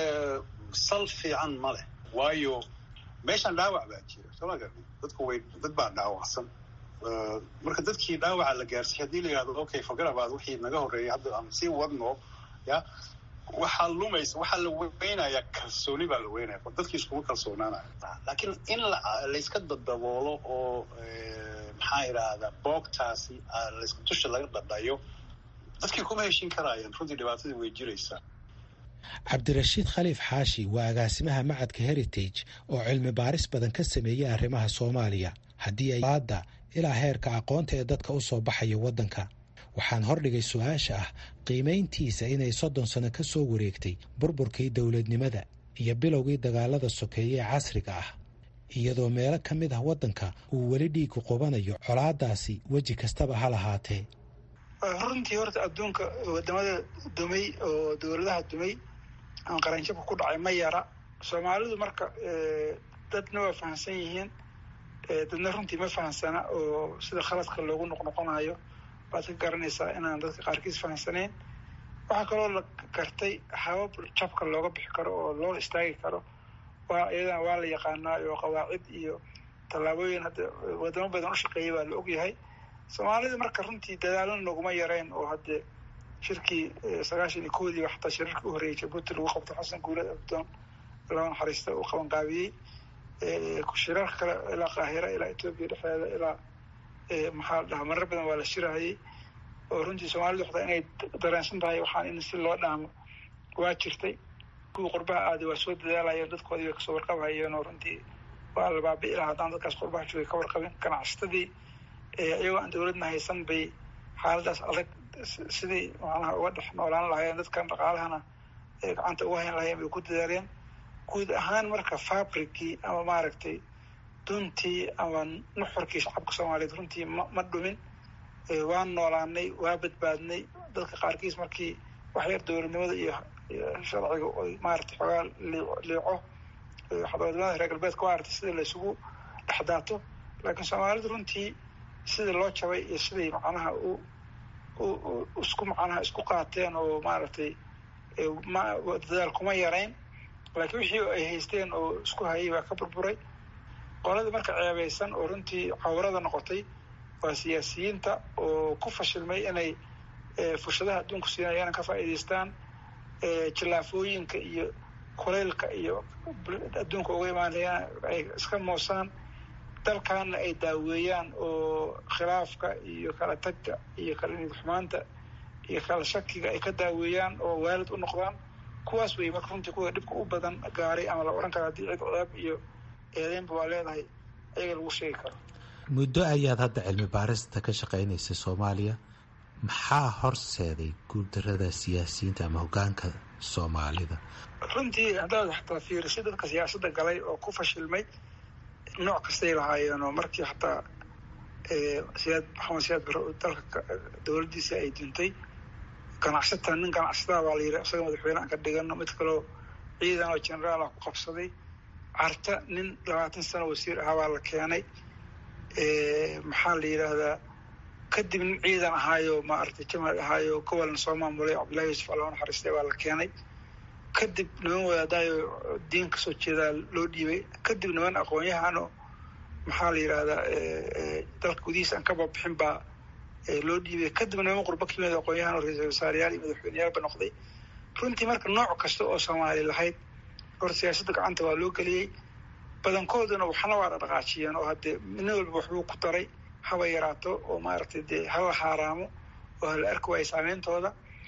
sal fiican ma leh waayo meeshan dhaawac baa jira soma garni dadku way dad baa dhaawacsan marka dadkii dhaawaca la gaarsay haddii la yihahdo okay fogarabaad wixii naga horreeyay hadda aan sii wadno ya waxaa lumaysa waxaa la weynayaa kalsooni baa la weynaya dadkii iskuma kalsoonaanaya laakiin in layska dadaboolo oo maxaa idhaahdaa boogtaasi layska dusha laga dhadhayo dadkii kuma heshin karaayaan runtii dhibaatadii way jiraysaa cabdirashiid khaliif xaashi waa agaasimaha macadka heritage oo cilmi baaris badan ka sameeyey arrimaha soomaaliya haddii ay baadda ilaa heerka aqoonta ee dadka u soo baxaya waddanka waxaan hordhigay su-aasha ah qiimayntiisa inay soddon sano ka soo wareegtay burburkii dowladnimada iyo bilowgii dagaalada sokeeye ee casriga ah iyadoo meelo ka mid ah waddanka uu weli dhiigu qubanayo colaadaasi weji kastaba ha lahaatee runtii horta adduunka wadamada dumay oo dowladaha dumay aan qaranjabka ku dhacay ma yara soomaalidu marka dadna waa fahamsan yihiin dadna runtii ma fahamsana oo sida khaladka loogu noqnoqonayo baad ka garanaysaa inaan dadka qaarkiis fahamsanayn waxaa kaloo la gartay habab jabka looga bixi karo oo loo istaagi karo waa iyadana waa la yaqaanaa oo qawaacid iyo tallaabooyin hadda wadamo badan u shaqeeyay baa la ogyahay soomaalida marka runtii dadaalana noguma yareen oo hadde shirkii sagaashan iyo koodiiba xataa shirarkii u horreeyay jabuuti lagu qabto xasan guulad abdoon laba naxariista uu qabanqaabiyey shirar kale ilaa qaahira ilaa etoobiya dhexdeeda ilaa maxaa la dhahaa marar badan waa la shirahayay oo runtii soomaalidu waxtaa inay dareensan tahay waxaan in si loo dhaamo waa jirtay kuwii qurbaha aaday waa soo dadaalayeen dadkoodii bay kasoo warqabhayeen oo runtii waa la baabi'i lahaa haddaan dadkaas qurbaha joogay ka warqabin ganacsatadii iyagoo aan dowladna haysan bay xaaladaas adag sidii macnaha uga dhex noolaan lahaayeen dadkan dhaqaalahana gacanta uga hayn lahayen bay ku dadaaleen guud ahaan marka fabricii ama maaragtay duntii ama nuxurkii shacabka soomaaliyeed runtii ma ma dhumin waan noolaanay waa badbaadnay dadka qaarkiis markii waxyar dowladnimada iyo sharciga oy maaragtay xoogaa liico xadwadnimada reer galbeedka waa aragtay sida laysugu dhexdaato laakiin soomaalidu runtii sidii loo jabay iyo siday macnaha u isku macnaha isku qaateen oo maaragtay ma dadaal kuma yarayn laakiin wixii ay haysteen oo isku hayay waa ka burburay qoladii marka ceebeysan oo runtii cawrada noqotay waa siyaasiyiinta oo ku fashilmay inay fushadaha adduunku siinayaan ka faa'iidaystaan jillaafooyinka iyo kuleylka iyo adduunka uga imaanayaan ay iska moosaan dalkaana ay daaweeyaan oo khilaafka iyo kala tagga iyo kala nidxumaanta iyo kala shakiga ay ka daaweeyaan oo waalid u noqdaan kuwaas wey marka runtii kuwa dhibka u badan gaaray ama la odhan karo haddii cid ceeb iyo eedeynba waa leedahay ayaga lagu sheegi karo muddo ayaad hadda cilmi baarista ka shaqaynaysay soomaaliya maxaa horseeday guuldarada siyaasiyiinta ama hoggaanka soomaalida runtii haddaad xataa fiirisay dadka siyaasadda galay oo ku fashilmay nooc kastay lahaayeen oo markii xataa siyaad maxamed siyaad bare oo dalka dowladdiisa ay duntay ganacsata nin ganacsataa baa la yidhi isaga madaxweyne aan ka dhigano mid kaleo ciidan oo generaal ah ku qabsaday carta nin labaatan sano wasiir ahaa baa la keenay maxaa la yidhaahdaa kadib nin ciidan ahaayo maaragtay jamaal ahaayo gobolna soo maamulay cabdullahi yuusuf alla naxariistay baa la keenay kadib niman wadaadaayo diin kasoo jeedaa loo dhiibay kadib niman aqoon-yahano maxaa la yidhaahdaa dalka gudihiisa aan ka babixin baa loo dhiibay kadib niman qurbo ka yimid aqoon-yahan oo ra-iisul wasaareyaal iyo madaxweyneyaalba noqday runtii marka nooc kasta oo soomaali lahayd hor siyaasadda gacanta waa loo geliyey badankooduna waxna waa dhaqaajiyeen oo haddee nin walba waxbuu ku daray haba yaraato oo maaragtay dee hala haaraamo oo hala arki waayo saameyntooda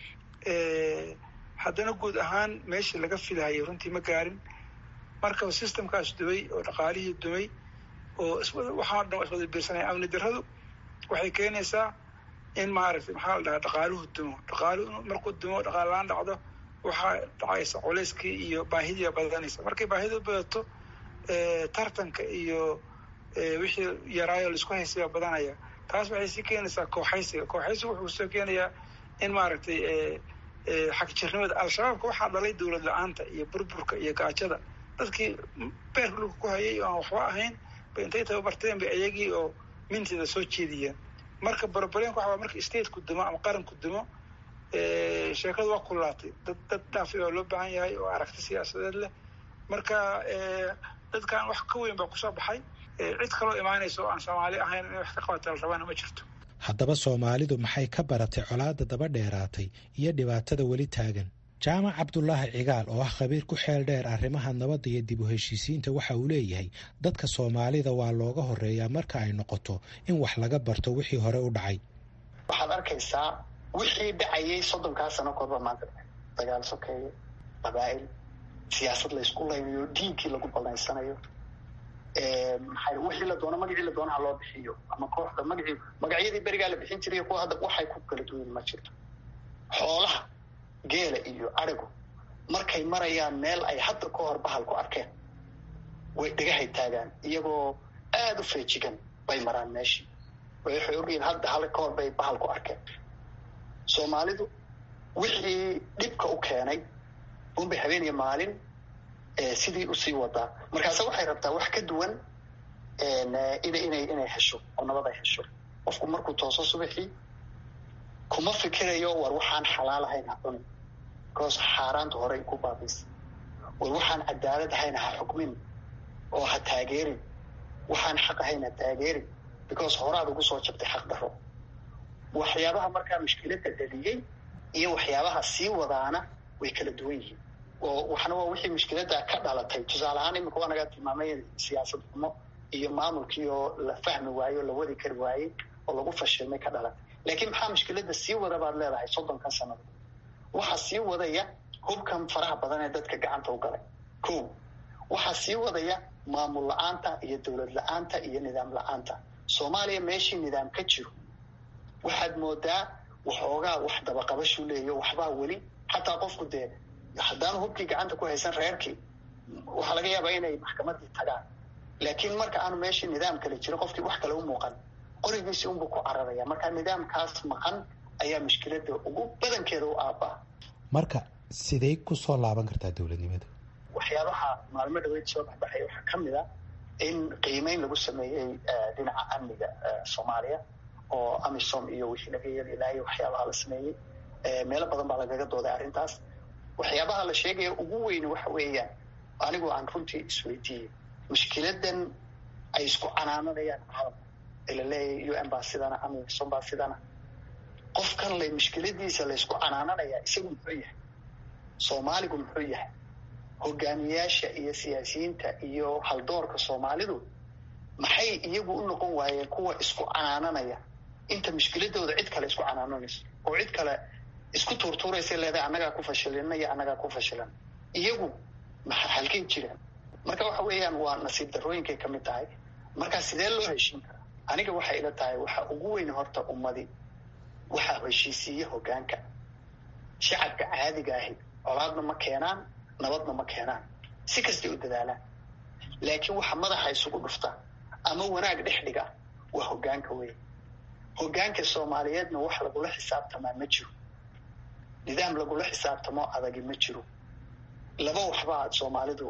haddana guud ahaan meeshii laga filahayay runtii ma gaarin marka systemkaas dumay oo dhaqaalihii dumay oo waxaa dhan iswada biirsanaya amni darradu waxay keenaysaa in maaragtay maxaa la dhahaa dhaqaaluhu dumo dhaqaaluhu markuu dumo dhaqaal-aan dhacdo waxaa dhacaysa culayskii iyo baahidii badanaysa markay baahidu badato tartanka iyo wixii yaraayo laisku haysaya badanaya taas waxay sii keenaysaa kooxaysiga kooxaysiga wuxuu soo keenayaa in maaragtay xagjirnimada al-shabaabka waxaa dhalay dowlad la-aanta iyo burburka iyo gaajada dadkii beerka dhulka ku hayay oo aan waxba ahayn bay intay tababarteen bay ayagii oo minteeda soo jeediyeen marka barbarenka waxaa marka stateku dumo ama qaranku dumo sheekadu waa kulaatay dad dad dhaafi oo loo baahan yahay oo aragti siyaasadeed leh marka dadkan wax ka weyn baa kusoo baxay cid kaloo imaanaysa oo aan soomaali ahayn inay wax ka qabata la rabaana ma jirto haddaba soomaalidu maxay ka baratay colaadda daba dheeraatay iyo dhibaatada weli taagan jaamac cabdulaahi cigaal oo ah khabiir ku xeel dheer arrimaha nabadda iyo dib u heshiisiinta waxa uu leeyahay dadka soomaalida waa looga horeeyaa marka ay noqoto in wax laga barto wixii hore u dhacay waxaad arkaysaa wixii dhacayay soddonkaa sano korba maanta dagaal sokeeye qabaa'il siyaasad laysku laynayo diinkii lagu balaysanayo maxay wixii la doono magacii la doonaha loo bixiyo ama kooxda magacii magacyadii berigaa la bixin jiray kuwa hadda waxay ku kala duwan ma jirto xoolaha geela iyo arigu markay marayaan meel ay hadda ka hor bahal ku arkeen way dhagahay taagaan iyagoo aada u feejigan bay maraan meeshii waxay ogyihiin hadda hal ka hor bay bahal ku arkeen soomaalidu wixii dhibka u keenay unbay habeen iyo maalin sidii usii wadaa markaase waxay rabtaa wax ka duwan ina inay inay hesho oo nabad ay hesho qofku markuu tooso subaxii kuma fikirayo war waxaan xalaal ahayn ha cunin because xaaraanta horey ku baabaysa war waxaan cadaalad ahayn ha xukmin oo ha taageerin waxaan xaq ahayn ha taageerin because horaad ugu soo jabtay xaq daro waxyaabaha markaa mushkiladda dhaliyey iyo waxyaabaha sii wadaana way kala duwan yihiin oo waxna waa wixii mushkiladda ka dhalatay tusaale ahaan imika waa naga tilmaamay siyaasad xumo iyo maamulkii oo la fahmi waaye oo la wadi kari waayey oo lagu fashilmay ka dhalatay laakiin maxaa mushkiladda sii wada baad leedahay soddonkan sannadood waxaa sii wadaya hubkan faraha badan ee dadka gacanta u galay ko waxaa sii wadaya maamul la-aanta iyo dowlad la-aanta iyo nidaam la-aanta soomaaliya meeshii nidaam ka jiro waxaad moodaa waxoogaa wax dabaqabashuu leeyayo waxbaa weli xataa qofku dee haddaanu hubkii gacanta ku haysan reerkii waxaa laga yaabaa inay maxkamadii tagaan laakiin marka aanu meeshii nidaam kale jiro qofkii wax kale u muuqan qorigiisii unbuu ku cararaya marka nidaamkaas maqan ayaa mushkilada ugu badankeeda u aabaa marka sidey ku soo laaban kartaa dowladnimada waxyaabaha maalmo dhaweyd soo baxbaxay waxaa ka mid a in qiimeyn lagu sameeyey dhinaca amniga soomaaliya oo amisom iyo wixii laga yeelilaayay waxyaabaha la sameeyey meelo badan baa lagaga dooday arrintaas waxyaabaha la sheegaya ugu weyn waxa weeyaan anigu aan runtii isweydiiyey mushkiladan ay isku canaananayaan caalamka ee la leeyahay u n baa sidana amisom baa sidana qofkan le mushkiladiisa laysku canaananaya isagu muxuu yahay soomaaligu muxuu yahay hogaamiyaasha iyo siyaasiyiinta iyo haldoorka soomaalidu maxay iyagu u noqon waayeen kuwa isku canaananaya inta mushkiladooda cid kale isku canaananayso oo cid kale isku tuurtuuraysa leedahay annagaa ku fashilina iyo annagaa ku fashilan iyagu maxa halkay jiraan marka waxa weeyaan waa nasiib darooyinkay ka mid tahay marka sidee loo heshiin karaa aniga waxay ila tahay waxa ugu weyn horta ummadi waxaa heshiisiiya hogaanka shacabka caadiga ahi colaadna ma keenaan nabadna ma keenaan si kastay u dadaalaan laakiin waxa madaxa isugu dhufta ama wanaag dhex dhiga waa hogaanka weyn hogaanka soomaaliyeedna wax lagula xisaabtamaa ma jiro nidaam lagula xisaabtamo adagi ma jiro laba waxbaa soomaalidu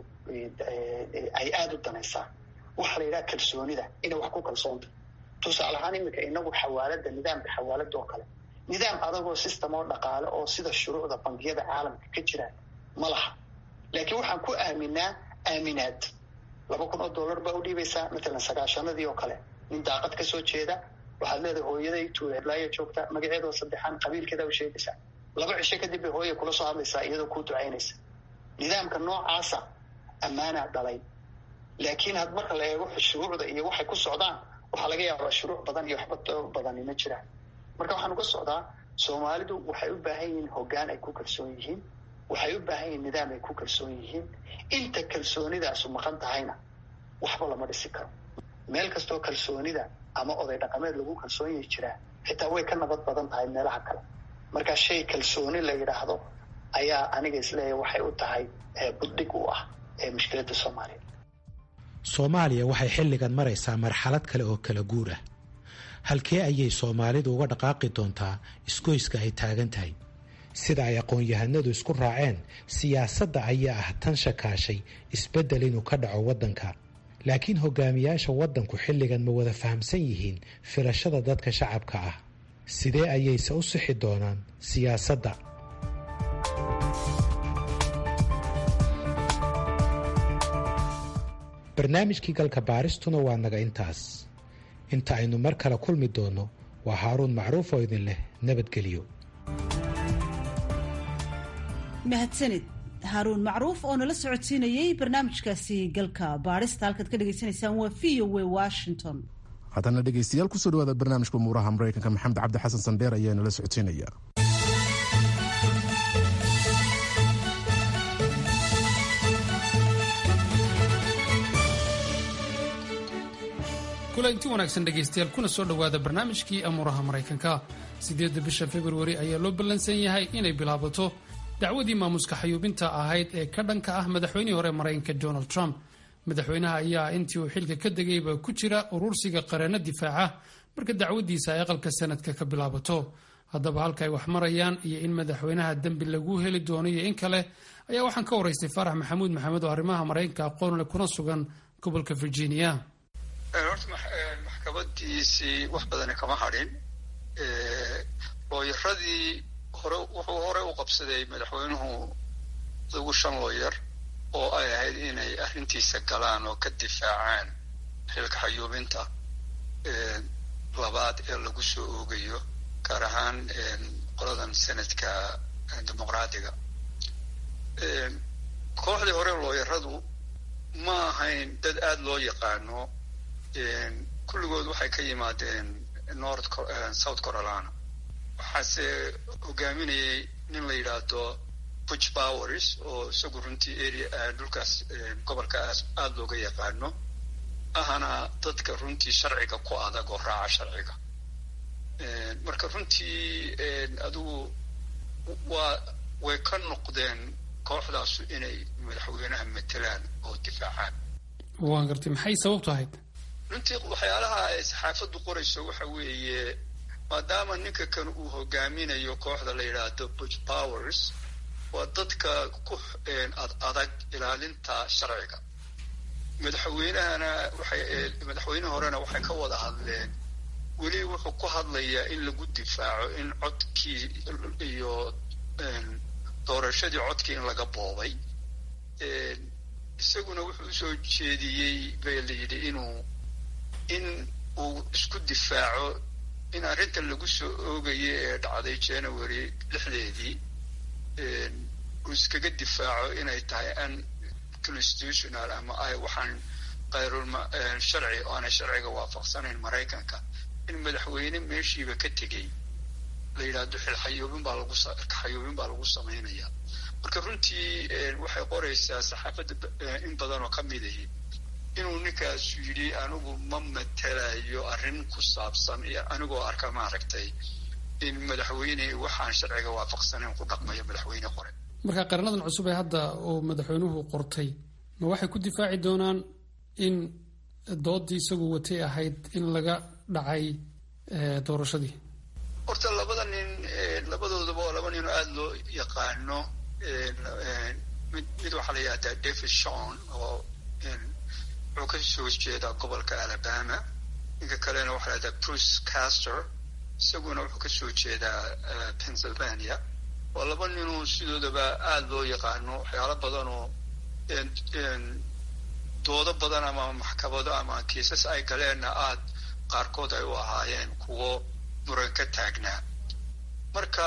ay aada u danaysaa waxa la yidhaha kalsoonida inay wax ku kalsoonta tusaale ahaan iminka inagu xawaalada nidaamka xawaalada oo kale nidaam adagoo system oo dhaqaale oo sida shuruucda bangiyada caalamka ka jiraan ma laha laakiin waxaan ku aaminaa aaminaad laba kun oo dollar baa u dhiibaysaa matalan sagaashanadii oo kale nin daaqad kasoo jeeda waxaad leedahay hooyaday tuureedlaaya joogta magaceedoo saddexaan qabiilkeeda u sheegaysaa laba cisho kadib bay hooya kula soo hadlaysaa iyadoo kuu ducaynaysa nidaamka noocaasa ammaanaa dhalay laakiin had marka la eego shuruucda iyo waxay ku socdaan waxaa laga yaabaa shuruuc badan iyo waxba badani ma jiraan marka waxaan uga socdaa soomaalidu waxay u baahan yihiin hoggaan ay ku kalsoon yihiin waxay u baahan yihiin nidaam ay ku kalsoon yihiin inta kalsoonidaasu maqan tahayna waxba lama dhisi karo meel kastoo kalsoonida ama oday dhaqameed lagu kalsoon yahi jiraa xitaa way ka nabad badan tahay meelaha kale marka shay kalsooni la yidhaahdo ayaa aniga isleeyahay waxay u tahay buddhig u ah ee mushkiladda soomaaliya soomaaliya waxay xilligan maraysaa marxalad kale oo kala guur ah halkee ayay soomaalidu uga dhaqaaqi doontaa isgoyska ay taagan tahay sida ay aqoon-yahanadu isku raaceen siyaasadda ayaa ah tan shakaashay isbeddel inuu ka dhaco waddanka laakiin hogaamiyaasha waddanku xilligan ma wada fahamsan yihiin filashada dadka shacabka ah sidee ayayse u sixi doonaan siyaasadda barnaamijkii galka baaristuna waa naga intaas inta aynu mar kale kulmi doonno waa haaruun macruuf oo idin leh nabadgelyo mahadsanid haaruun macruuf oo nala socodsiinayey barnaamijkaasi galka baarista halkaad ka dhagaysanaysaan waa v o w washington haddana dhegeystayaal kusoo dhawaada barnaamijka umuuraha maraykanka maxamed cabdi xasan sandheer ayaa nala socodsiinaya kulanti wanaagsan dhegaystayaal kuna soo dhowaada barnaamijkii amuuraha maraykanka siddeedda bisha februari ayaa loo ballansan yahay inay bilaabato dacwadii maamuska xayuubinta ahayd ee ka dhanka ah madaxweynihii hore maraykanka donald trump madaxweynaha ayaa intii uu xilka ka degayba ku jira urursiga qareeno difaaca marka dacwadiisa ay aqalka sanadka ka bilaabato haddaba halka ay wax marayaan iyo in madaxweynaha dembi lagu heli doono iyo in kale ayaa waxaan ka waraystay faarax maxamuud maxamed oo arrimaha maraykanka aqoonle kuna sugan gobolka virginia horta maxkamadiisii wax badani kama hadhin looyaradii hore wuxuu hore u qabsaday madaxweynuhu ugu shan looyar oo ay ahayd inay arrintiisa galaan oo ka difaacaan xilka xayuubinta labaad ee lagu soo oogayo gaar ahaan qoladan senadka dimuqraadiga kooxdii hore looyaradu ma ahayn dad aada loo yaqaano kulligood waxay ka yimaadeen north south carolina waxaase hogaaminayay nin la yidhaahdo buch powers oo isagu runtii area dhulkaas gobolkaas aada looga yaqaano ahana dadka runtii sharciga ku adag oo raaca sharciga marka runtii adigu waa way ka noqdeen kooxdaasu inay madaxweynaha matelaan oo difaacaan waan gartay maxay sababtu ahayd runtii waxyaalaha ay saxaafaddu qorayso waxa weeye maadaama ninka kan uu hogaaminayo kooxda la yidhaahdo buch powers waa dadka ku ad adag ilaalinta sharciga madaxweynahana waxay madaxweyne horena waxay ka wada hadleen weli wuxuu ku hadlayaa in lagu difaaco in codkii iyo doorashadii codkii in laga boobay isaguna wuxuu usoo jeediyey bay la yidhi inuu in uu isku difaaco in arrintan lagu soo oogaya ee dhacday january lixdeedii uu iskaga difaaco inay tahay an constitutional ama ay waxaan kayrul sharci oo aanay sharciga waafaqsanayn maraykanka in madaxweyne meeshiiba ka tegey la yidhaahdo xilxayoobin baa lagu xayoobin baa lagu samaynaya marka runtii waxay qoraysaa saxaafadda in badan oo ka mid ahi inuu ninkaas yidhi anigu ma matelayo arrin ku saabsan iyo anigoo arka maaragtay in madaxweyne waxaan sharciga waafaqsanayn ku dhaqmayo madaxweyne qore marka qaranadan cusub ee hadda uu madaxweynuhu qortay ma waxay ku difaaci doonaan in doodii isagu watay ahayd in laga dhacay doorashadii horta labada nin labadoodaba oo laba nin oo aada loo yaqaano mid mid waxaa la yidhahdaa david shon oo wuxuu ka soo jeedaa gobolka alabama ninka kalena waxaa la yidhahdaa bruce caster isaguna wuxuu ka soo jeedaa pennsylvania waa laba ninuu sidoodaba aada loo yaqaano waxyaalo badan oo doodo badan ama maxkamado ama kiisas ay galeenna aada qaarkood ay u ahaayeen kuwo muran ka taagnaa marka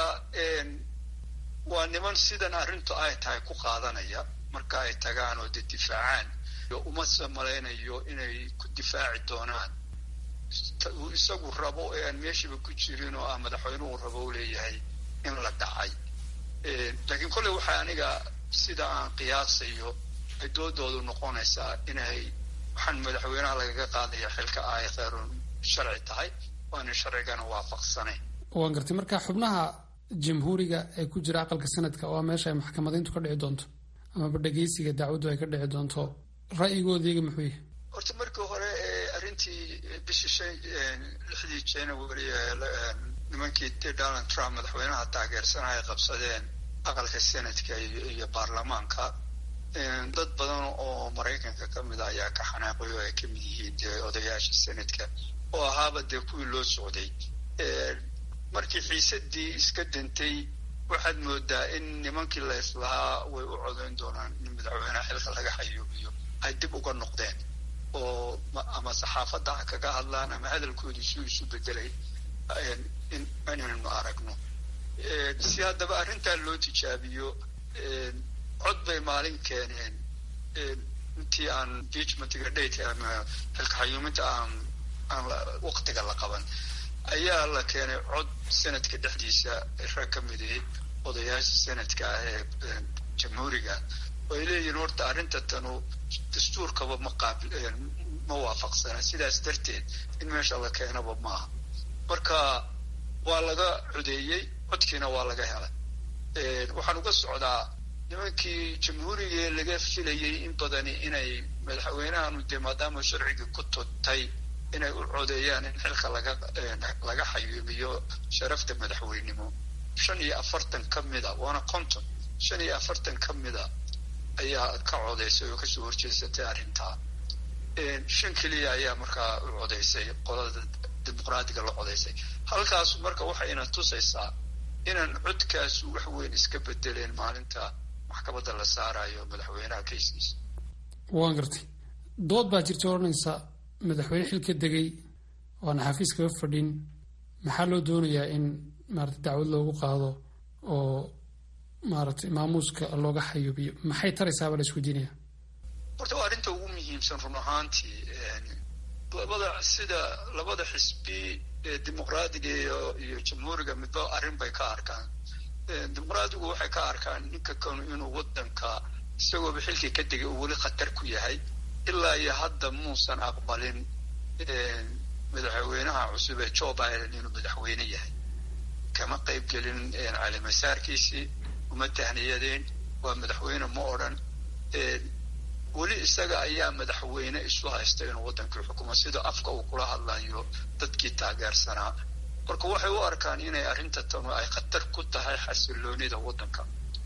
waa niman sidan arrintu ay tahay ku qaadanaya marka ay tagaan oo de difaacaan uma samalaynayo inay ku difaaci doonaan uu isagu rabo ee aan meeshiiba ku jirin oo ah madaxweynuhu rabo u leeyahay in la dhacay laakiin kolley waxaa aniga sida aan qiyaasayo ay doodoodu noqonaysaa inay waxaan madaxweynaha lagaga qaadaya xilka ay khayrun sharci tahay waana sharcigana waafaqsanayn waan gartay marka xubnaha jamhuuriga ee ku jira aqalka sanadka oo meesha ay maxkamadayntu ka dhici doonto amaba dhegeysiga dacwaddu ay ka dhici doonto ra'yigooda muxuu yahay horta markii hore arrintii bishii shan lixdii january nimankii donald trump madaxweynaha taageersana ay qabsadeen aqalka senadka iyo baarlamaanka dad badan oo maraykanka ka mid a ayaa ka xanaaqay oo ay ka mid yihiin dee odayaasha senadka oo ahaaba dee kuwii loo socday markii xiisadii iska dantay waxaad moodaa in nimankii la islahaa way u codayn doonaan in madaxweynaha xilka laga xayuubiyo ay dib uga noqdeen oo ama saxaafadda ha kaga hadlaan ama hadalkoodii suu isu bedelay inaynu aragno si haddaba arrintaa loo tijaabiyo cod bay maalin keeneen intii aan impeachmentiga dhayt ama xilka xayuuminta aan aan waktiga la qaban ayaa la keenay cod sanadka dhexdiisa rag ka miday odayaasha sanadka ah ee jamhuuriga oo ay leeyihiin horta arrinta tanu dastuurkaba ma qaabil ma waafaqsana sidaas darteed in meesha la keenaba maaha marka waa laga codeeyey codkiina waa laga helay waxaan uga socdaa nimankii jamhuurigee laga filayay in badani inay madaxweynahanu dee maadaama sharcigii ku tutay inay u codeeyaan in xilka laga laga xayuubiyo sharafta madaxweynimo shan iyo afartan ka mida waana conton shan iyo afartan ka mida ayaa ka codeysay oo kasoo horjeesatay arrintaa shan keliya ayaa markaa u codeysay qolada dimuqraadiga la codeysay halkaas marka waxayna tusaysaa inaan codkaasu wax weyn iska bedeleen maalinta maxkamadda la saarayo madaxweynaha kayskiisa waan gartay dood baa jirta odhanaysa madaxweyne xil ka degay oan xafiis kaga fadhin maxaa loo doonayaa in maarata dacwad loogu qaado oo maaragtay maamuuska looga xayuubiyo maxay taraysaaba la isweydiinaya horta waa arrinta ugu muhiimsan run ahaantii labada sida labada xisbi ee dimuqraadiga iyo iyo jamhuuriga midba arrin bay ka arkaan dimuqraadigu waxay ka arkaan ninka kanu inuu wadanka isagooba xilkii ka degay uu weli khatar ku yahay ilaa iyo hadda muusan aqbalin madaxweynaha cusub ee joe biden inuu madaxweyne yahay kama qayb gelin calimasaarkiisii uma tahniyadeen waa madaxweyne ma odhan weli isaga ayaa madaxweyne isu haysta inuu waddankii xukumo sida afka uu kula hadlayo dadkii taageersanaa marka waxay u arkaan inay arrinta tanu ay khatar ku tahay xasiloonida waddanka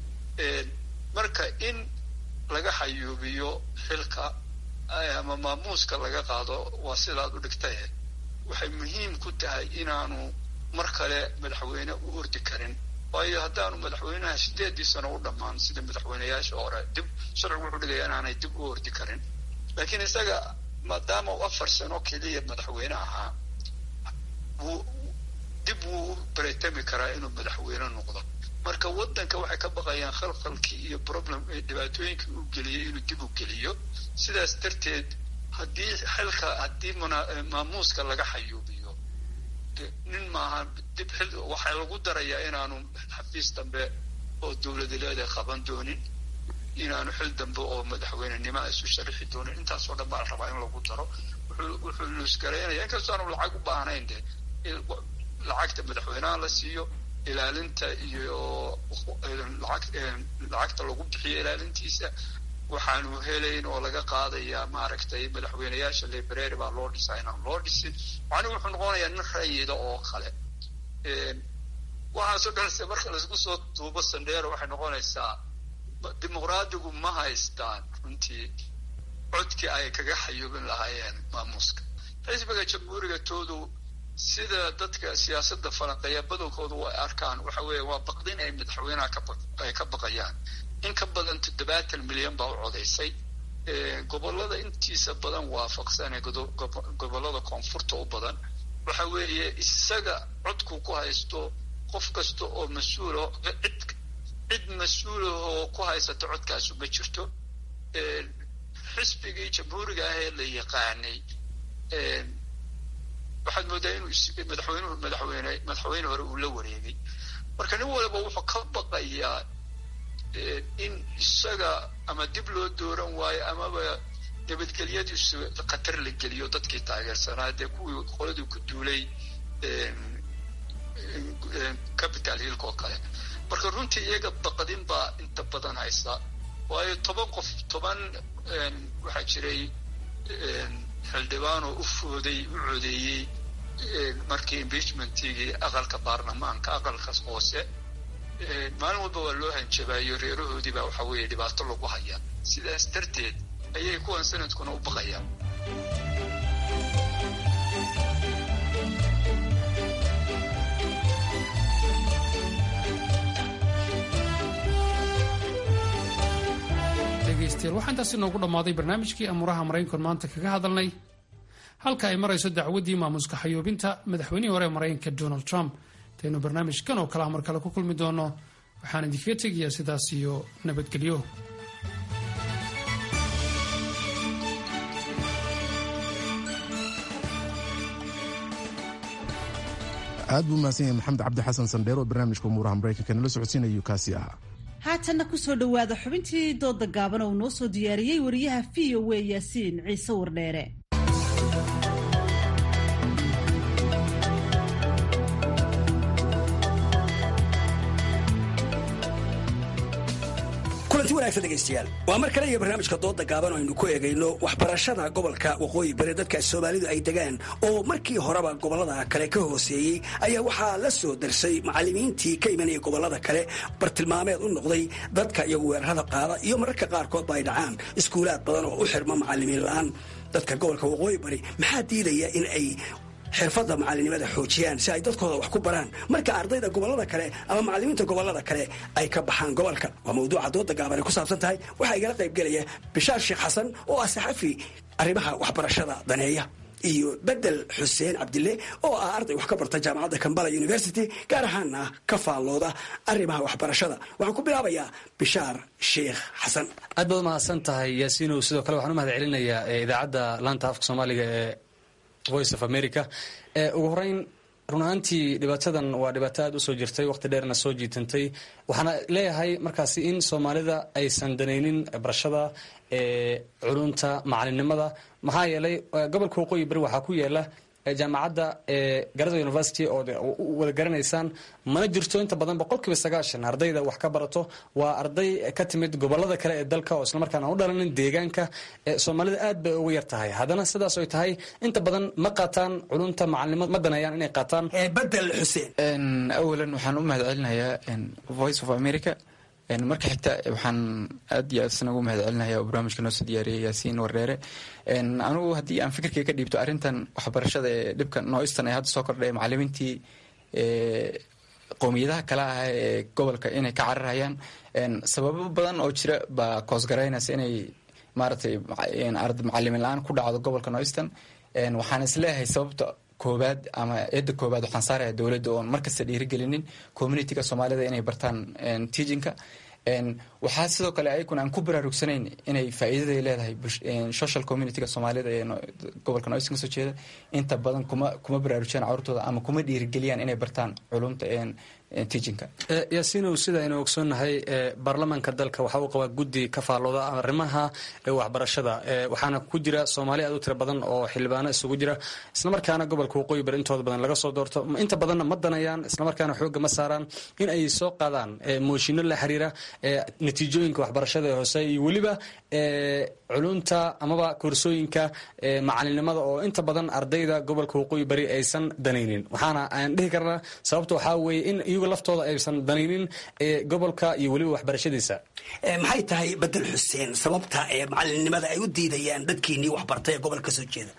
marka in laga xayuubiyo xilka ama maamuuska laga qaado waa sidaad u dhigtay waxay muhiim ku tahay inaanu mar kale madaxweyne u ordi karin waayo haddaanu madaxweynaha sideedii sano u dhammaan sida madaxweyneyaasha hore dib sharcigu wuxuu dhigaya inaanay dib u ordi karin laakiin isaga maadaama uu afar sano keliya madaxweyne ahaa wuu dib wuu u baretami karaa inuu madaxweyne noqdo marka waddanka waxay ka baqayaan khalkhalkii iyo problem dhibaatooyinkii uu geliyey inuu dib u geliyo sidaas darteed haddii xilka haddii maamuuska laga xayuubiyo nin maaha dib xil waxaa lagu darayaa inaanu xafiis dambe oo dowlada leedahay qaban doonin inaanu xil dambe oo madaxweynenimo isu sharixi doonin intaasoo dhan baa la rabaa in lagu daro wuxuu wuxuu luusgaraynaya inkastoo aanu lacag u baahnayn de lacagta madaxweynaha la siiyo ilaalinta iyo lacag lacagta lagu bixiyo ilaalintiisa waxaanu helayn oo laga qaadayaa maaragtay madaxweyneyaasha library baa loo dhisaa inaan loo dhisin macnuhu wuxuu noqonayaa nin rayida oo kale waxaasoo dhanse marka laisku soo duubo sandheero waxay noqonaysaa dimuqraadigu ma haystaan runtii codkii ay kaga xayuubin lahaayeen maamuuska xisbiga jamhuuriga toodu sida dadka siyaasadda falanqeeya badankoodu way arkaan waxa weeye waa baqdin ay madaxweynaha ay ka baqayaan in ka badan toddobaatan milyan baa u codaysay gobollada intiisa badan waafaqsan ee gobollada koonfurta u badan waxa weeye isaga codku ku haysto qof kasta oo mas-uulo cid cid mas-uulahoo ku haysata codkaasu ma jirto xisbigii jamhuuriga ah ee la yaqaanay waxaad moodaa inuu madaxweynuhu madaxweyne madaxweyne hore uu la wareegay marka nin waliba wuxuu ka baqayaa in isaga ama dib loo dooran waayo amaba nabadgelyadiisu khatar la geliyo dadkii taageersanaa dee kuwii qoladii ku duulay capital hillka oo kale marka runtii iyaga baqdin baa inta badan haysa waayo toban qof toban waxaa jiray xildhibaan oo u fooday u codeeyey markii impeachmentigii aqalka baarlamaanka aqalkaas hoose maalin walba waa loo hanjabaayo reerahoodii baa waxa weeye dhibaato lagu hayaa sidaas darteed ayay kuwan sanadkuna u baqayaan dhegaystayaal waxaa intaasi noogu dhammaaday barnaamijkii amuuraha maraykanku maanta kaga hadalnay halka ay marayso dacwaddii maamuuska xayuubinta madaxweynihii hore ee maraykanka donald trump intaynu barnaamijkan oo kale mar kale ku kulmi doono waxaan idinkaga tegayaa sidaas iyo nabadgelyo aad buu mahadsan yahay maxamed cabdi xasan sandheer oo barnaamijka umuuraha maraykanka nala socodsiinayuu kaasi ahaa haatanna kusoo dhowaada xubintii dooda gaaban oo noo soo diyaariyey wariyaha v o w yaasiin ciise wardheere kulanti wanaagsan dhegaystayaal waa mar kale iyo barnaamijka dooda gaaban oo aynu ku eegayno waxbarashada gobolka waqooyi bari dadka soomaalidu ay degaan oo markii horeba gobollada kale ka hooseeyey ayaa waxaa la soo darsay macallimiintii ka imanayay gobollada kale bartilmaameed u noqday dadka iyagu weerarada qaada iyo mararka qaarkoodba ay dhacaan iskuulaad badan oo u xirma macallimiin la-aan dadka gobolka waqooyi bari maxaa diidaya in ay xirfadda macalinimada xoojiyaan si ay dadkooda wax ku baraan marka ardayda gobollada kale ama macallimiinta gobollada kale ay ka baxaan gobolka waa mawduuca dooda gaaban ay ku saabsan tahay waxaa igala qayb gelaya bishaar sheekh xasan oo ah saxafi arrimaha waxbarashada daneeya iyo bedel xuseen cabdille oo ah arday wax ka barta jaamacadda kambala university gaar ahaana ka faallooda arrimaha waxbarashada waxaan ku bilaabayaa bishaar sheekh xasan aad baad umahadsan tahay yaasiinow sidoo kale waxaan u mahad celinayaa idaacadda laanta afka soomaaliga ee voice of america ugu horeyn run ahaantii dhibaatadan waa dhibaato aad usoo jirtay waqti dheerna soo jiitantay waxaana leeyahay markaasi in soomaalida aysan danaynin barashada culunta macalinimada maxaa yeelay gobolka waqooyi bari waxaa ku yaala jaamacadda garada university oo wada garanaysaan mana jirto inta badan boqolkiiba sagaashan ardayda wax ka barato waa arday ka timid gobolada kale ee dalka oo islamarkaan aan u dhalanin deegaanka soomaalida aad bay uga yar tahay haddana sidaas oy tahay inta badan ma qaataan culunta macalinimo ma danayaan inay qaataan bedel xuseen awalan waxaan u mahad celinayaa voice of america marka xigta waxaan aad iyo aad isna ugu mahad celinaya oo barnaamijka noo soo diyaariyay yaasiin wareere anigu haddii aan fikirkay ka dhiibto arrintan waxbarashada ee dhibka nooistan ee hadda soo kordhay macalimiintii qowmiyadaha kale ah ee gobolka inay ka cararayaan sababo badan oo jira baa koosgaraynaysa inay maaragtay macalimin la-aan ku dhacdo gobolka nooistan waxaan isleeyahay sababta koobaad ama eedda koobaad waxaan saaraya dowladda oon markasta dhiirigelinin communityga soomaalida inay bartaan teachinka waxaa sidoo kale ayaguna aan ku baraarugsanayn inay faa'iidaday leedahay social communityga soomaalida ee gobolka noisan kasoo jeeda inta badan kuma kuma baraarujiyaan carurtooda ama kuma dhiirigeliyaan inay bartaan culumta teachinka yaasiinow sida aynu ogsoonnahay baarlamaanka dalka waxa uu qabaa guddi ka faallooda arrimaha waxbarashada waxaana ku jira soomaali aad u tiro badan oo xildhibaano isugu jira islamarkaana gobolka waqooyi bari intooda badan laga soo doorto inta badanna ma danayaan islamarkaana xoogga ma saaraan in ay soo qaadaan mooshinno la xiriira natiijooyinka waxbarashada ee hoose iyo weliba culunta amaba koorsooyinka macalinimada oo inta badan ardayda gobolka waqooyi bari aysan danaynin waxaana aan dhihi karnaa sababta waxaa weeye in iyagu laftooda aysan danaynin gobolka iyo weliba waxbarashadiisa maxay tahay bedel xuseen sababta ee macalinimada ay u diidayaan dadkiinii waxbartay ee gobolka kasoo jeeda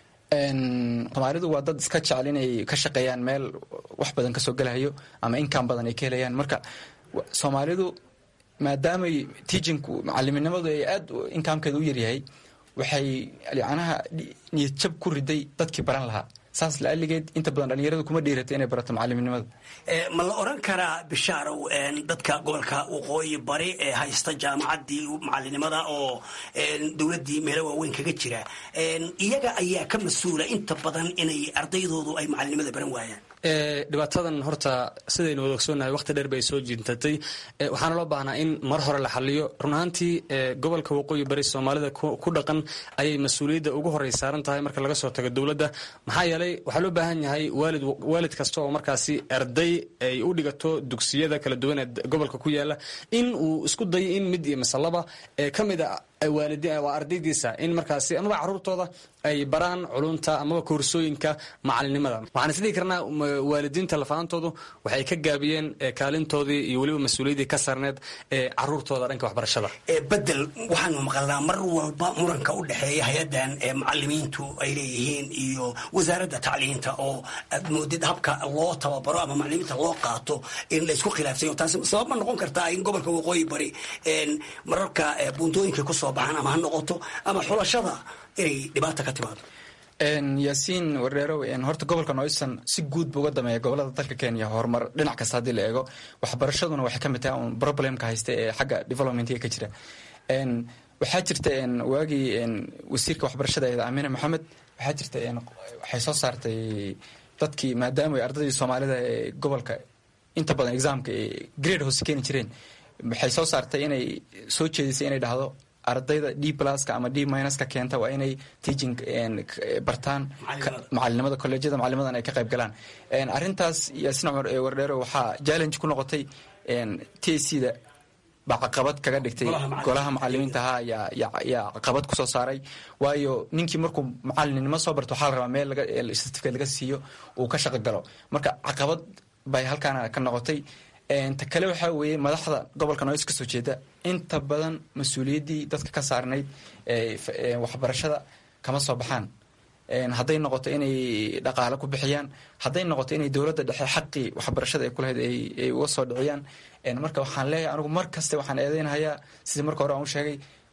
soomaalidu waa dad iska jecel inay ka shaqeeyaan meel wax badan kasoo gelahayo ama inkaan badan ay ka helayaan marka soomaalidu maadaamay teachinku macaliminimadu ay aad inkaamkeeda u yaryahay waxay yacnaha niyad jab ku riday dadkii baran lahaa saas laaligeed inta badan dhalinyaradu kuma dhiirata inay barato macaliminimada ma la oran karaa bishaarow dadka gobolka waqooyi bari ee haysta jaamacaddii macalinimada oo dowladdii meelo waaweyn kaga jira iyaga ayaa ka mas-uula inta badan inay ardaydoodu ay macalinimada baran waayaan dhibaatadan horta sidaynu wada ogsoonnahay waqti dheer bay soo jintatay waxaana loo baahnaa in mar hore la xaliyo run ahaantii gobolka waqooyi bari soomaalida ku dhaqan ayay mas-uuliyadda ugu horey saaran tahay marka laga soo tago dowladda maxaa yeelay waxaa loo baahan yahay waalid waalid kasta oo markaasi arday ay u dhigato dugsiyada kala duwan ee gobolka ku yaala in uu isku dayo in mid iyo masalaba ka mid a waa ardaydiisa in markaasi amaba caruurtooda ay baraan culunta amaba koorsooyinka macalinimada waxaan isdhihi karnaa waalidiinta lafaantoodu waxay ka gaabiyeen kaalintoodii iyo weliba mas-uuliyaddii ka sarneed ee caruurtooda dhanka waxbarashada bedel waxaanu maqalnaa mar walba muranka u dhexeeya hay-addan ee macalimiintu ay leeyihiin iyo wasaaradda tacliinta oo aad moodid habka loo tababaro ama macalimiinta loo qaato in laysku khilaafsayo taasi sabab ma noqon kartaa in gobolka waqooyi bari mararka buuntooyinka kusoo baxaan ama ha noqoto ama xulashada inay dhibaata ka timaado yaasiin wareerow horta gobolka noisan si guud bu uga dameeya gobolada dalka kenya horumar dhinac kasta haddii la eego waxbarashaduna waxay ka mid tahay un problemka haysta ee xagga developmentiga ka jira waxaa jirta waagii wasiirka waxbarashada eeda amine maxamed waxaa jirta waxay soo saartay dadkii maadaama ay ardaydii soomaalida ee gobolka inta badan examka grade hoose keeni jireen waxay soo saartay inay soo jeedisay inay dhahdo ardayda d pluska ama d minuska keenta waa inay teaching bartaan macalinimada colleejyada macalinimadan ay ka qayb galaan arrintaas yaasin cumar wardheero waxaa challenge ku noqotay t c da baa caqabad kaga dhigtay golaha macalimiinta ahaa yaa caqabad kusoo saaray waayo ninkii markuu macalinimo soo barto waxaa la rabaa meel certificate laga siiyo uu ka shaqo galo marka caqabad bay halkaana ka noqotay ta kale waxaa weeye madaxda gobolka nois kasoo jeeda inta badan mas-uuliyaddii dadka ka saarnayd waxbarashada kama soo baxaan hadday noqoto inay dhaqaale ku bixiyaan hadday noqoto inay dowladda dhexe xaqii waxbarashada ay kulahayd ay uga soo dhiciyaan marka waxaan leeyahay anigu mar kaste waxaan eedeynahayaa sidii marka hore aan u sheegay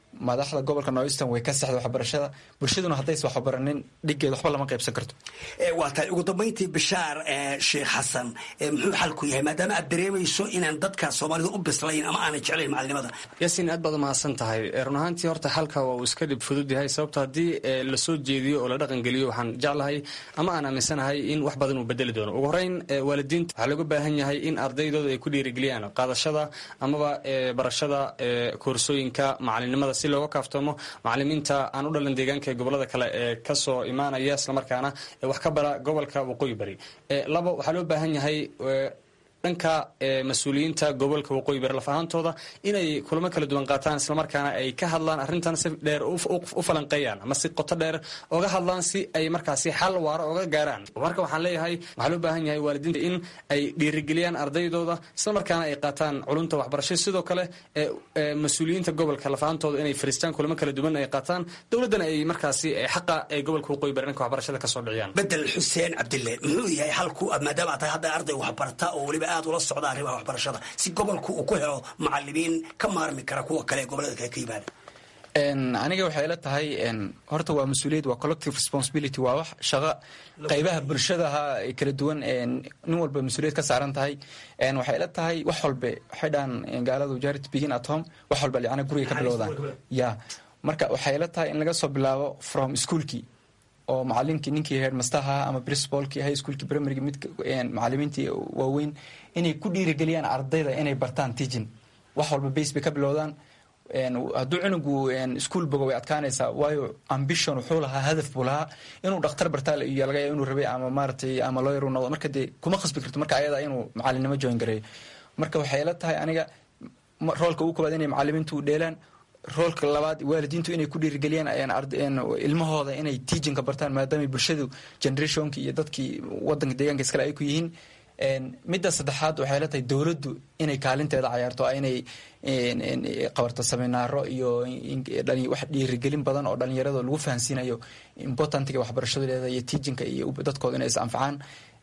madaxda gobolka northeastern way ka sexda waxbarashada bulshaduna haddaysa waxbaranin dhigeed waxba lama qaybsan karto waa tahay ugu dambayntii bishaar sheekh xasan muxuu xalku yahay maadaama aad dareemayso inaan dadka soomaalida u bislayn ama aanay jeclayn macalinimada yaasiin aad baad umahadsan tahay run ahaantii horta xalka waa uu iska dhib fudud yahay sababto haddii lasoo jeediyo oo la dhaqangeliyo waxaan jeclahay ama aan aaminsanahay in wax badan uu bedeli doono ugu horeyn waalidiinta waxaa looga baahan yahay in ardaydooda ay ku dhiirigeliyaan qaadashada amaba barashada koorsooyinka macalinimada si looga kaaftoomo macalimiinta aan u dhalan deegaanka ee gobolada kale ee kasoo imaanaya islamarkaana wax ka bara gobolka waqooyi bari labo waxaa loo baahan yahay dhanka mas-uuliyiinta gobolka waqooyi bari laf ahaantooda inay kulamo kala duwan qaataan islamarkaana ay ka hadlaan arrintan si dheer u falanqeeyaan ama si qoto dheer oga hadlaan si ay markaasi xal waaro oga gaaraan marka waxaan leeyahay waxaa loo baahan yahay waalidiinta in ay dhiirigeliyaan ardaydooda islamarkaana ay qaataan culunta waxbarasho sidoo kale mas-uuliyiinta gobolka laf ahaantooda inay fariistaan kulamo kala duwan ay qaataan dowladdana ay markaasi xaqa ay gobolka waqooyi bari dhanka waxbarashada kasoo dhiciyaan bedel xuseen cabdille muxuu yahay xalku maadaama aad tahay hadda arday waxbarata oo weliba aad ula socda arrimaha waxbarashada si gobolku uu ku helo macalimiin ka maarmi kara kuwa kale ee gobolada kale ka yimaada aniga waxay ila tahay horta waa mas-uuliyad waa collective responsibility waa wax shaqo qaybaha bulshadaha kala duwan nin walba mas-uuliyad ka saaran tahay waxay ila tahay wax walbe waxay dhahan gaaladu jarit begin at home wax walba yani guriga ka bilowdaan ya marka waxay ila tahay in laga soo bilaabo from schoolkii oo macalinkii ninkii headmasterha ama principalkii high schoolkii primaryga mid macalimiintii waaweyn inay ku dhiirigeliyaan ardayda inay bartaan teaching wax walba base bay ka bilowdaan hadduu cunugu ischool bogo way adkaanaysaa waayo ambition wuxuu lahaa hadaf buu lahaa inuu dhakhtar bartaa iyo laga yaaba inuu rabay ama maaratay ama lawyer uu noqdo marka dee kuma khasbi karto marka ayada inuu macalinimo join gareeyo marka waxay la tahay aniga roolka ugu koobaad inay macalimiintu u dheelaan roolka labaad waalidiintu inay ku dhiirigeliyaan ilmahooda inay teachinka bartaan maadaama bulshadu generationki iyo dadkii wadanka deegaanka iskale ay ku yihiin midda saddexaad waxay la tahay dowladdu inay kaalinteeda cayaarto inay qabarto seminaaro iyo wax dhiirigelin badan oo dhalinyarada lagu fahansiinayo importantiga waxbarashadu leedahay iyo teachinka iyo dadkooda inay is anfacaan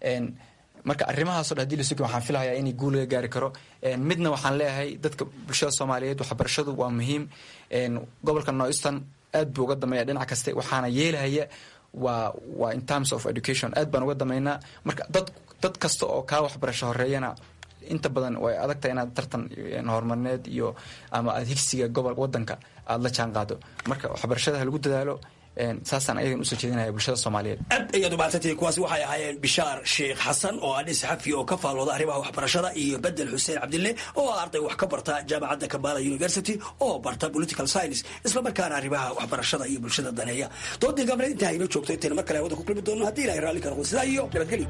marka arrimahaasoo dhan hadii lasugi waxaan filahayaa inay guul laga gaari karo midna waxaan leeyahay dadka bulshada soomaaliyeed waxbarashadu waa muhiim gobolka northeastern aad buu uga dameeya dhinac kaste waxaana yeelahaya waa waa in terms of education aad baan uga dameynaa marka dad dad kasta oo kaa waxbarasho horeeyana inta badan way adagtahay inaad tartan horumarineed iyo ama aad higsiga gobol wadanka aada la jaan qaado marka waxbarashada ha lagu dadaalo saasaan ayagan usoo jeedinaya bulshada soomaaliyeed aad ayaad umaadsantihiin kuwaasi waxay ahaayeen bishaar sheekh xasan oo adhi saxafi oo ka faallooda arrimaha waxbarashada iyo bedel xuseen cabdille oo ah arday wax ka barta jaamacadda kabala university oo barta political science isla markaana arrimaha waxbarashada iyo bulshada daneeya doodii gabneed intaa inoo joogto intayna mar kale hawada ku kulmi doono haddii ilahay raalli ka noqdo sidaa iyo nabadgelyo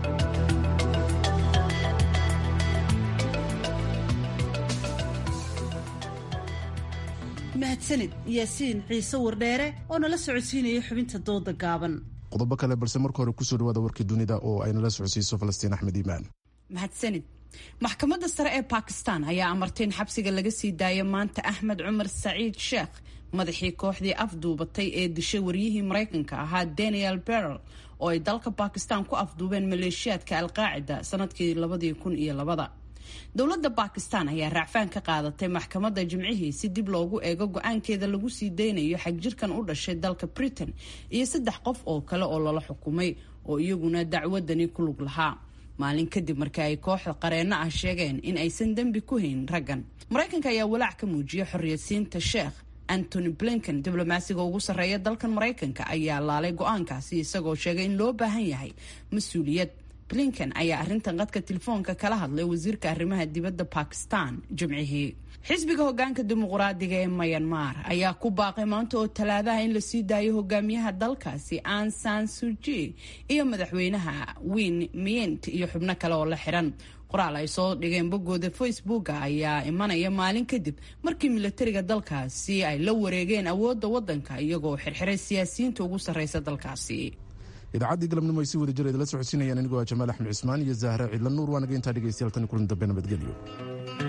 mahadsanid yaasiin ciise wardheere oo nala socodsiinaya xubinta dooda gaaban qodobo kale balse marka hore kusoo dhawaada warkii dunida oo ay nala socodsiiso falastiin axmed iimaan mahadsanid maxkamadda sare ee bakistan ayaa amartay in xabsiga laga sii daayo maanta axmed cumar saciid sheekh madaxii kooxdii afduubatay ee dishay waryihii maraykanka ahaa daniel berrel oo ay dalka bakistan ku afduubeen maleeshiyaadka alqaacida sanadkii labadii kun iyo labada dowladda bakistan ayaa raacfaan ka qaadatay maxkamadda jimcihii si dib loogu eego go-aankeeda lagu sii daynayo xagjirkan u dhashay dalka britain iyo saddex qof oo kale oo lala xukumay oo iyaguna dacwadani ku lug lahaa maalin kadib markii ay kooxda qareenno ah sheegeen in aysan dembi ku hayn raggan maraykanka ayaa walaac ka muujiyay xorriyadsiinta sheekh antony blinken diblomaasiga ugu sarreeya dalkan maraykanka ayaa laalay go-aankaasi isagoo sheegay in loo baahan yahay mas-uuliyad blinken ayaa arrintan qadka telefoonka kala hadlay wasiirka arrimaha dibadda bakistan jimcihii xisbiga hogaanka dimuqraadiga ee mayanmar ayaa ku baaqay maanta oo talaadaha in lasii daayo hogaamiyaha dalkaasi an san suji iyo madaxweynaha win mient iyo xubno kale oo la xiran qoraal ay soo dhigeen boggooda facebooka ayaa imanaya maalin kadib markii milatariga dalkaasi ay la wareegeen awoodda waddanka iyagoo xirxiray siyaasiyiinta ugu sarreysa dalkaasi idaacaddii galabnimo ay si wada jira idala socodsiinayaan anigoo ah jamaal axmed cismaan iyo zahra cidla nuur waanaga intaa dhegeystayaal tani kulan dambe nabadgelyo